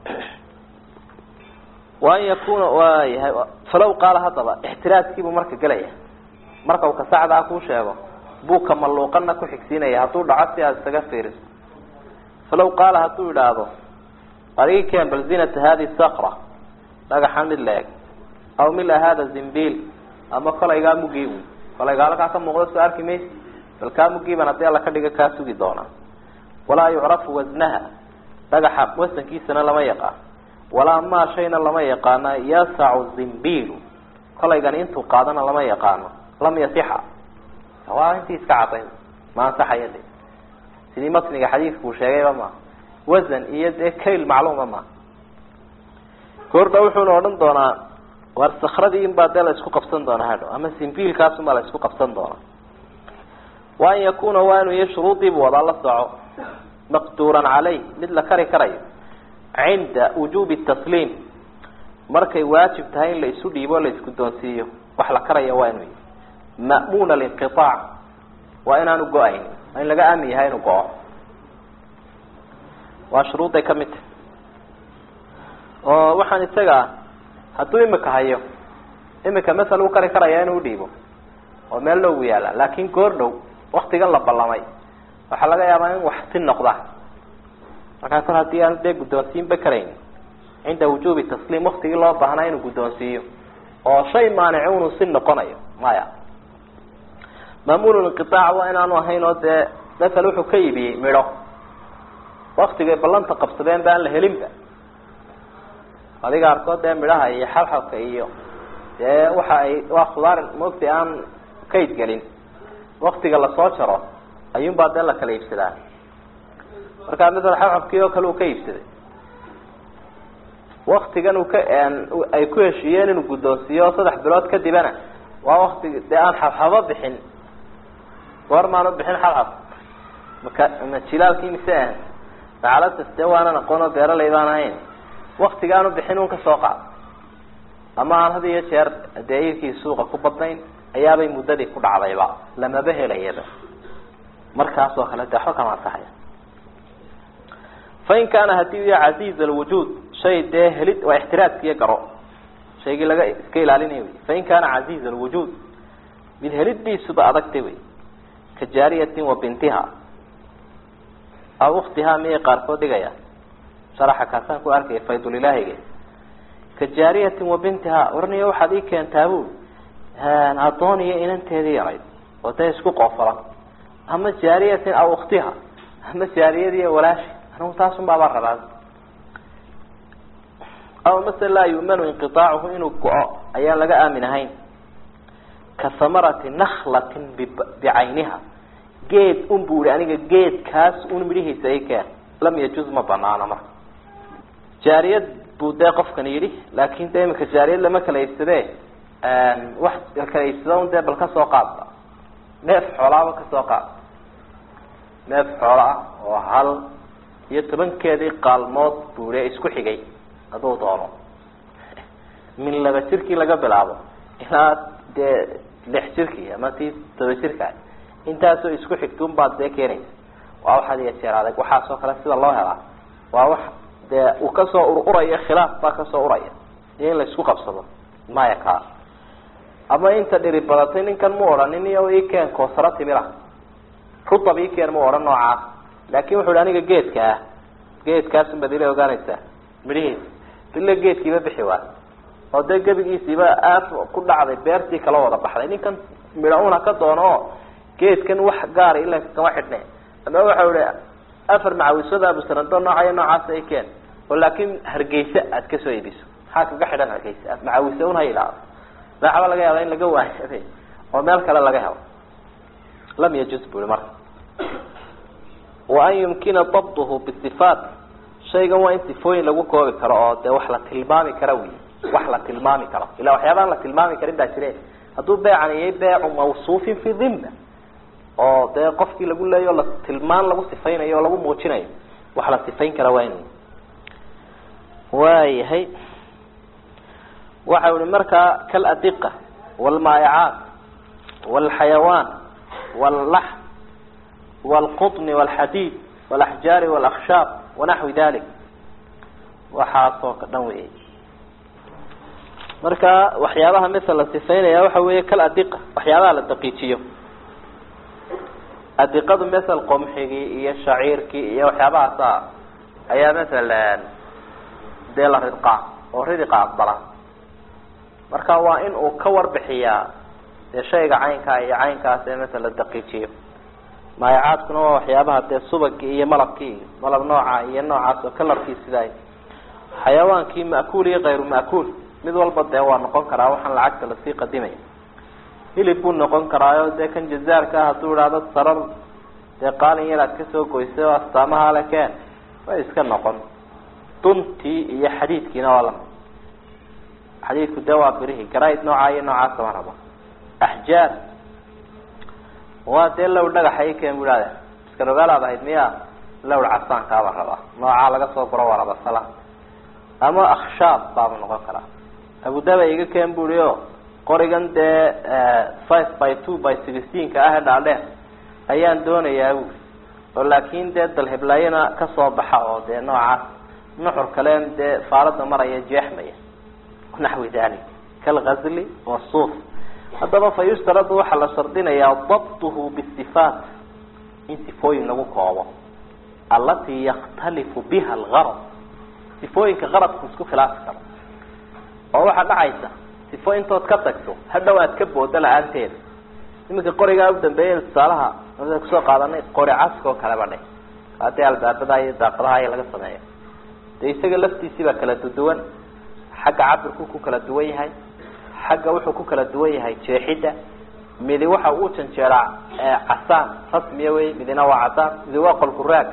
wa an yakuna waa yahay falow qaala haddaba ixtiraaskiibuu marka gelaya marka uu kasacdaa kuu sheego buu kamaluuqana ku xigsiinaya hadduu dhaco si aad isaga fiiriso falow qaala hadduu idhaahdo adigi keen bal zinata hadi sakra dhagaxan mid la eg aw mila hada zimbil ama kolaygaa mugii wy kolaygaa halkaa ka muuqda soo arki maysi bal kaa mugiiban haddii alla ka dhiga kaa sugi doonaa walaa yucrafu wasnaha dhagaxa wasankiisana lama yaqaan walaa maa shayna lama yaqaana yasacu zimbilu kolaygani intuu qaadana lama yaqaano lam yasixa waa intii iska cadayn ma ansaxaya de sidii matniga xadiidku uu sheegayba ma wasan iyo dee kayl macluuma ma goordha wuxuuna odhan doonaa war sakradii in baa dee la isku qabsan doonaa hadho ama simbiilkaasunbaa la isku qabsan doonaa wa an yakuna waa inuu iyo shuruudiibu wadaa la soco maqduuran caleyh mid la kari karayo cinda wujubi tasliim markay waajib tahay in la isu dhiibo o la isguddoonsiiyo wax la karaya waa inuu yahy ma'muun alinqiaac waa inaanu go-ayn waa in laga aamin yahay inuu go-o waa shuruudday ka mid tahay oo waxaan isaga hadduu imika hayo imika masal uu kari karaya inuu dhiibo oo meel dhow yaalla laakin goor dhow waktigan la ballamay waxaa laga yaabaa in wax si noqda markaa kor haddii aan dee guddoonsiinba karayn cinda wujuubi tasliim waktigii loo baahnaa inuu guddoonsiiyo oo shay maanici unuu si noqonayo maya maamuululinqitaac waa inaanu ahayn oo dee masal wuxuu ka iibiyey midho waktigay ballanta qabsadeen ba aan la helinba adiga arkood dee midhaha iyo xabxabka iyo dee waxa ay waa khudaar maogti aan kayd gelin waktiga lasoo jaro ayuunbaa dee la kala iibsadaa markaa masala xabxabkii oo kale uu ka iibsaday waktigan uu ka ay ku heshiiyeen inuu guddoonsiiyo saddex bilood kadibana waa waktigi dee aan xabxabo bixin goormaanu bixin xabxab maka ma jilaalkii mise ah dacalatas dee waanan aqoon oo beeraley baan ahayn waktigaanu bixin un kasoo qaad ama aan had iyo jeer dee iirkii suuqa ku badnayn ayaabay muddadii ku dhacdayba lamaba helayaba markaas oo kale de waxba kama ansaxaya fain kaana hadii u yahay casiiz alwujuud shay dee helid waa ixtiraaskiiyo garo shaygii laga iska ilaalinaya wey fain kaana casiiz alwujuud mid helidiisuba adagtay wey ka jaariyatin wa bintiha aw uktihaa miyay qaarkood dhigaya sharaxa kaasaan ku arkaya faydulilaahiga ka jaariyatin wa bintiha warniyo waxaad ii keentaa bu adoon iyo inanteedii yarayd oo dee isku qoofalan ama jaariyatin aw uktiha ama jaariyadii walaashi anigu taasun baabaa rabaa aw mase laa yu'manu inqiaacuhu inuu go-o ayaan laga aamin ahayn ka hamarati naklatin bicayniha geed un bu ihi aniga geedkaas un midhihiisa i keen lam yajuz ma banaano marka jaariyad buu dee qofkani yidhi laakin de imika jaariyad lama kala iibsade wax kala iibsada un dee bal kasoo qaadba neef xoolaaba kasoo qaad neef xoola ah oo hal iyo tobankeedii qaalmood buu ihi isku xigay hadduu doono min laba jirkii laga bilaabo ilaa dee lix jirkii ama tii toba jirka intaasoo isku xigtun baad dee keenaysa waa waxaad iyo jeer adag waxaasoo kale sida loo helaa waa wax dee uu kasoo ururaya khilaaf baa kasoo uraya iyo in la isku qabsado maya kaa ama inta dhiri badatay ninkan mu odhanin iyo ikeen koosaro timira rutab ikeen mu odhan noocaas laakin wuxu hi aniga geedka ah geedkaasun baad ila ogaanaysaa midhihiisa ila geedkiiba bixi waa oo dee gebigiisiiba aaf ku dhacday beertii kala wada baxday ninkan midho una ka doono oo geedkan wax gaara ila kama xidhne ama waxau ihi afar macawisada abusanado noocayo noocaas ay keen oo laakin hargeysa aad kasoo iibiso maxaa kaga xidhan hargeysa macawise un ha idhaahdo waxba laga yaaba in laga waayo oo meel kale laga helo lam yajuz bu i marka wa an yumkina dabduhu bisifaat shaygan waa in sifooyin lagu koobi karo oo dee wax la tilmaami kara wey wax la tilmaami karo ila waxyaabaan la tilmaami karin baa jire hadduu beecan iyay beecu mawsuufin fi dhimma oo dee qofkii lagu leeyo la tilmaan lagu sifaynayo oo lagu muujinayo wax la sifayn kara waa in waayahay waxau ihi markaa kaladiqa waalmaayacaat waalxayawaan wallax waalqutni waalxadiid walaxjaari walakhshaab wanaxwi dalik waxaasoo ka dhan weeyey marka waxyaabaha misal la sifaynaya waxa weeye kal adiqa waxyaabaha la daqiijiyo adiqadu masel qomxigii iyo shaciirkii iyo waxyaabahaasa ayaa masel dee la ridqaa oo ridiqa aqbala marka waa in uu ka warbixiyaa dee shayga caynkaa iyo caynkaas ee masel la daqiijiyo maayacaadkuna waa waxyaabaha dee subagii iyo malabkii iyo malab nooca iyo noocaas oo kalarkii sidaay xayawaankii ma'kuul iyo kayru ma'kuul mid walba dee waa noqon karaa waxaan lacagta lasii qadimaya hilib buu noqon karaayo dee kan jazaarka ah hadduu idhaahdo sarar dee qaalin yar aad kasoo goysay oo astaamaha le keen way iska noqon duntii iyo xadiidkiina waa lamid xadiidku dee waa birihi garayd noocaa iyo noocaas sama rabo axjaar waa dee low dhagaxa i keen bu ihahda iska rogaalaad ahayd miya lowr casaankaaba rabaa noocaa laga soo guro waa rabasala ama akhshaab baaba noqon karaa abudaba iga keen bui o qorigan dee five by two by sixteenka ah ee dhaadheer ayaan doonayaa bui oo laakin dee dalhiblaayana kasoo baxa oo dee noocaas nuxur kaleen dee faalada maraya jeexmaya naxwi dalik kalgazli wasuuf haddaba fa yushtaradu waxaa la shardinayaa dabtuhu bisifaat in sifooyin lagu koobo alatii yakhtalifu biha algarad sifooyinka qaradku isku khilaafi karo oo waxaa dhacaysa sifo intood ka tagto hadhow aad ka boodo la-aanteeda iminka qorigaa u dambeeya tusaalaha a kusoo qaadanay qori caska oo kaleba dhe hadii albaabada iyo daaqadaha iyo laga sameeyo dee isaga laftiisii baa kala duduwan xagga cabirku ku kala duwan yahay xagga wuxuu ku kala duwan yahay jeexidda midi waxa uu janjeeraa casaan rasmiya wey midina waa cadaan midi waa qolkuraag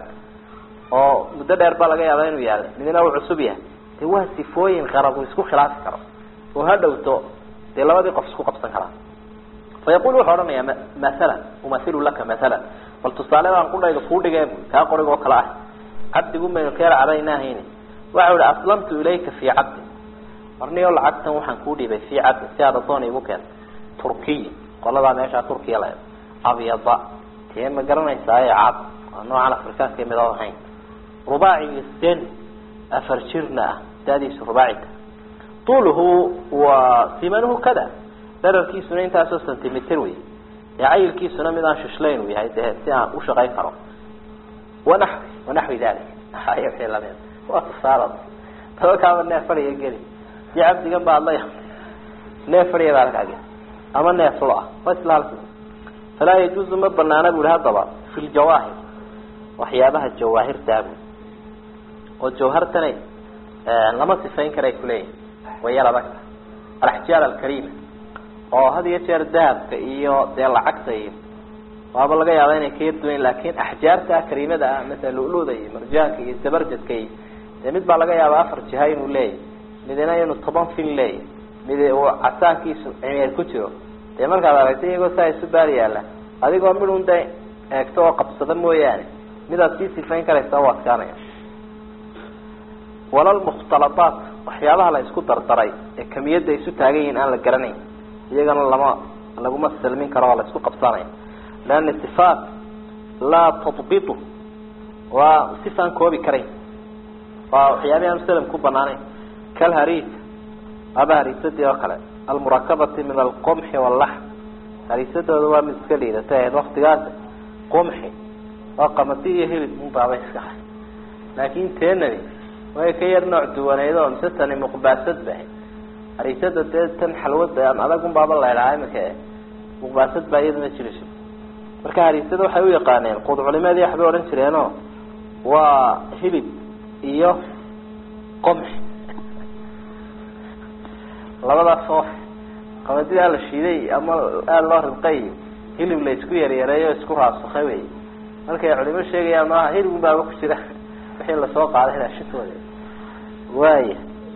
oo muddo dheer baa laga yaaba inuu yaalo midina uu cusub yahay de waa sifooyin qarad uu isku khilaafi karo oo ha dhowto dee labadii qof isku qabsan karaa fa yaqul wuxuu odhanayaa masalan umailu laka masalan bal tusaale baan qudhayda kuu dhigee bu kaa qorig oo kale ah cabdigu maynu keer cadaynahayni waxau ihi aslamtu ilayka fii cabdin marniyo lacagtan waxaan kuu dhibay fii cabdin si aad adoon igu keenta turkiy qoladaa meeshaa turkiya la abyada tee ma garanaysaa ee cad waa noocan afrikaanka mid oo ahayn rubaaci sen afar jirna ah daadiisu rubaacita tuuluhu wa simanuhu kada dherarkiisuna intaasoo centimeter wey ee cayilkiisuna mid aan shishlayn uu yahay dee si aan u shaqayn karo wanaxwi wanaxwi dalik ay wixii lamid waa tusaala dabakaaba neef fadhiga geli si cabdigan ba adlaya neef fadhiga baa halkaa geli ama neef lo ah waa isla halki falaa yajuuzu ma banaana bu ihi haddaba fi ljawaahir waxyaabaha jawaahirtaa bu oo jawhartana lama sifayn karay kuleeyihin way yar adagta alaxjaar alkarima oo had iyo jeer dahabka iyo dee lacagta iyo waaba laga yaaba inay ka yarduwayn laakin axjaarta karimada ah masala luluda iyo marjaanka iyo sabarjadka iyo dee mid baa laga yaaba afar jiha inuu leeyahy midina inuu toban fin leeyahy mid uu casaankiisu cimeer ku jiro dee markaad aragta iyagoo saa isu baar yaala adigoo midun da eegto oo qabsada mooyaane midaad sii sifayn karaysa u adkaanaya walalmukhtaladaat waxyaabaha la isku dardaray ee kamiyadda isu taagan yihiin aan la garanayn iyagana lama laguma salmin karo oo la isku qabsanaya leana sifaat laa tadbitu waa sifaan koobi karayn waa waxyaabihi aan salam ku banaanayn kalhariis aba hariisadii oo kale almurakabati min alqumxi wallaxm hariisadooda waa mid iska liidata ahayd waktigaas qumxi waa qamadi iyo hilib unbaaba iska hay laakin teenani way ka yar nooc duwaneyd oo mise tani muqbaasad bahay hariisada dee tan xalwada aan adag unbaaba laydhahaa imika muqbaasad baa iyaduna jirayso marka hariisada waxay u yaqaaneen quud culimadii waxbay odhan jireeno waa hilib iyo qomxi labadaas oo qamadidaa la shiiday ama aada loo ridqay hilib la isku yaryareeyo isku raasukay wey markay culimo sheegayaan maaha hilib un baaba ku jira wixii lasoo qaaday raashintooda waaya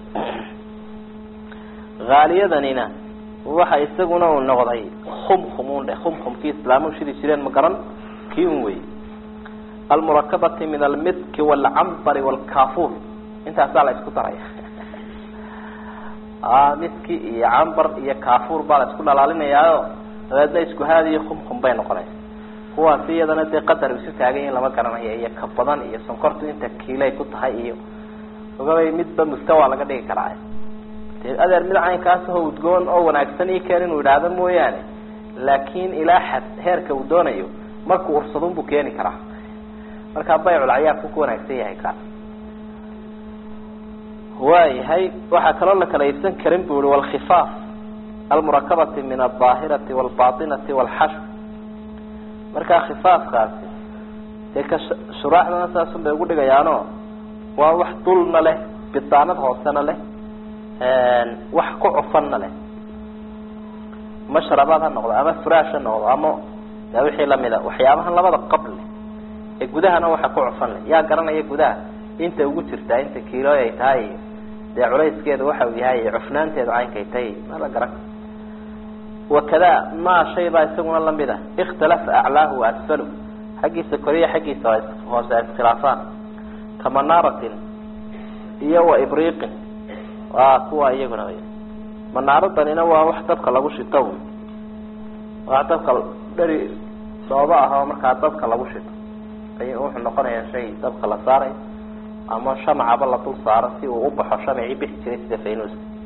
haaliyadanina waxa isaguna uu noqday khumkhum un dheh khumkhumkii islaamu shidi jireen ma garan kii un wey almurakabati min almidki waalcambari waalkafuur intaasaa la isku daraya midki iyo cambar iyo kafuur baa la isku dhalaalinayaayo dabeedna isku haadiyo khumkhum bay noqonaysa kuwaasi iyadana dee qadar isu taagay in lama garanayo iyo ka badan iyo sonkortu inta kiilay ku tahay iyo ogabay midba mustawa laga dhigi karaa dee adeer mid caynkaas oo udgoon oo wanaagsan ii keen inuu idhaahdo mooyaane laakin ilaa xad heerka uu doonayo markuu ursadun buu keeni karaa markaa baycul cayaarku ku wanaagsan yahay kaas waayahay waxaa kaloo la kala iibsan karin bu i walkhifaaf almurakabati min aldaahirati walbatinati walxashw markaa khifaafkaasi dee ka shuraaxdana saasun bay ugu dhigayaano waa wax dulna leh bidaanad hoosena leh wax ku cufanna leh mashrabaad ha noqdo ama furaash ha noqdo ama de wixii lamida waxyaabahan labada qab leh ee gudahana waxa ku cufan leh yaa garanaya gudaha inta ugu jirtaa inta kiilo ay tahay iyo dee culayskeedu waxa uu yahay cufnaanteedu caynkay tahay ma la garan wakada ma shay baa isaguna lamid a ikhtalafa aclaahu wa asfalu xaggiisa koriya xaggiisa hoose ay iskhilaafaan kamanaaratin iyo wa ibriiqin waa kuwa iyaguna wy manaaradanina waa wax dabka lagu shito wax dabka dheri sooba ah oo markaa dabka lagu shito ay wuxuu noqonayaa shay dabka la saaray ama shamcaba la dul saaro si uu ubaxo shamcii bixi jiray sida faynuuska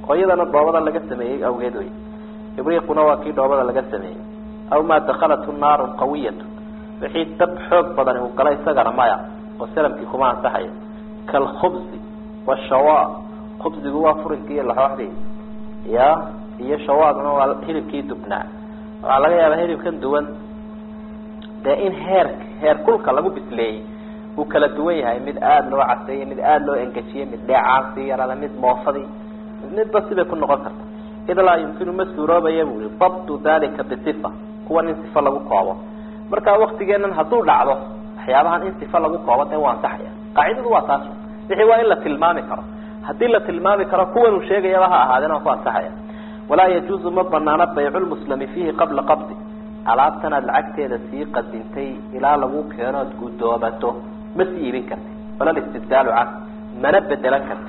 oo iyadana dhoobada laga sameeyey awgeed wey ibriiquna waa kii dhoobada laga sameeyey aw maa dakhalathu naarun qawiyatu wixii dab xoog badani uu gala isagana maya oo salamkii kuma ansaxaya kalkhubsi washawa khubsigu waa furinkii iyo laxooxdii ya iyo shawaaduna waa hilibkii dubnaa waxaa laga yaabaa hilibkan duwan dee in heer heer kulka lagu bisleeyey uu kala duwan yahay mid aada loo caseeyey mid aada loo engejiyey mid dheecaasii yarada mid moofadii midba sibay ku noqon karta id laa yumkinu ma suuroobaya bu i dabtu dalika bisifa kuwan in sifa lagu koobo marka waktigeenan hadduu dhacdo waxyaabahan in sifa lagu koobo dee waa ansaxaya qaacidadu waa taas wixii waa in la tilmaami karo haddii la tilmaami karo kuwan uu sheegayaba ha ahaadeen waa ku ansaxaya walaa yajuuzu ma banaano baycu lmuslimi fiihi qabla qabdi alaabtan aad lacagteeda sii qadintay ilaa lagu keeno ad guddoomato ma sii iibin karti wala istibdaalu can mana bedelan karti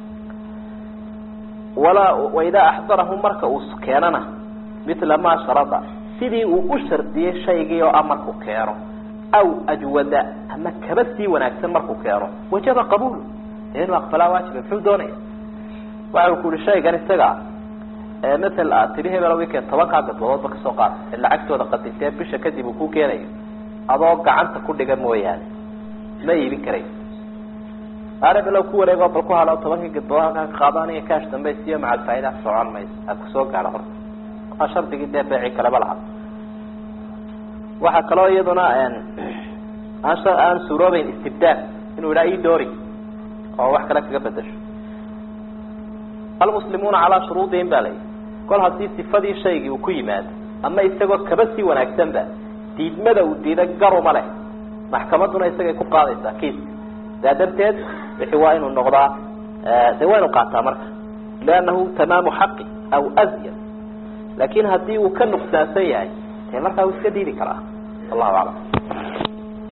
walaa waidaa axdarahu marka uu keenana mila maa sharada sidii uu u shardiyey shaygii oo a markuu keeno aw ajwada ama kaba sii wanaagsan markuu keeno wajaba qabuulu dee inuu aqbalaa waajiba muxuu doonaya waxa ku yihi shaygan isaga matal aad tidhi hebel wikend tobankaa gadbadoodba kasoo qaad ee lacagtooda qadintee bisha kadib uu ku keenayo adoo gacanta ku dhiga mooyaane ma iibin karayo arebelow ku wareego bal ku halo tobankii gadbadood halkaa ka qaado aniga kaash dambe siiyo macal faaida socon mayso aad kusoo gaadho horta waa shardigii dee beeci kaleba lahaa waxaa kaloo iyaduna aan aan suuroobeyn istibdaal inuu idhaa idoori oo wax kale kaga bedasho almuslimuuna calaa shuruudihim ba layihi kol haddii sifadii shaygii uu ku yimaado ama isagoo kaba sii wanaagsanba diidmada uu diida garuma leh maxkamaduna isagay ku qaadaysaa kiiska saa darteed wixii waa inuu noqdaa de waa inu qaataa marka liannahu tamaamu xaqi aw azyad laakin haddii uu ka nuqsaansan yahay dee markaa uu iska diidi karaa wallahu aclam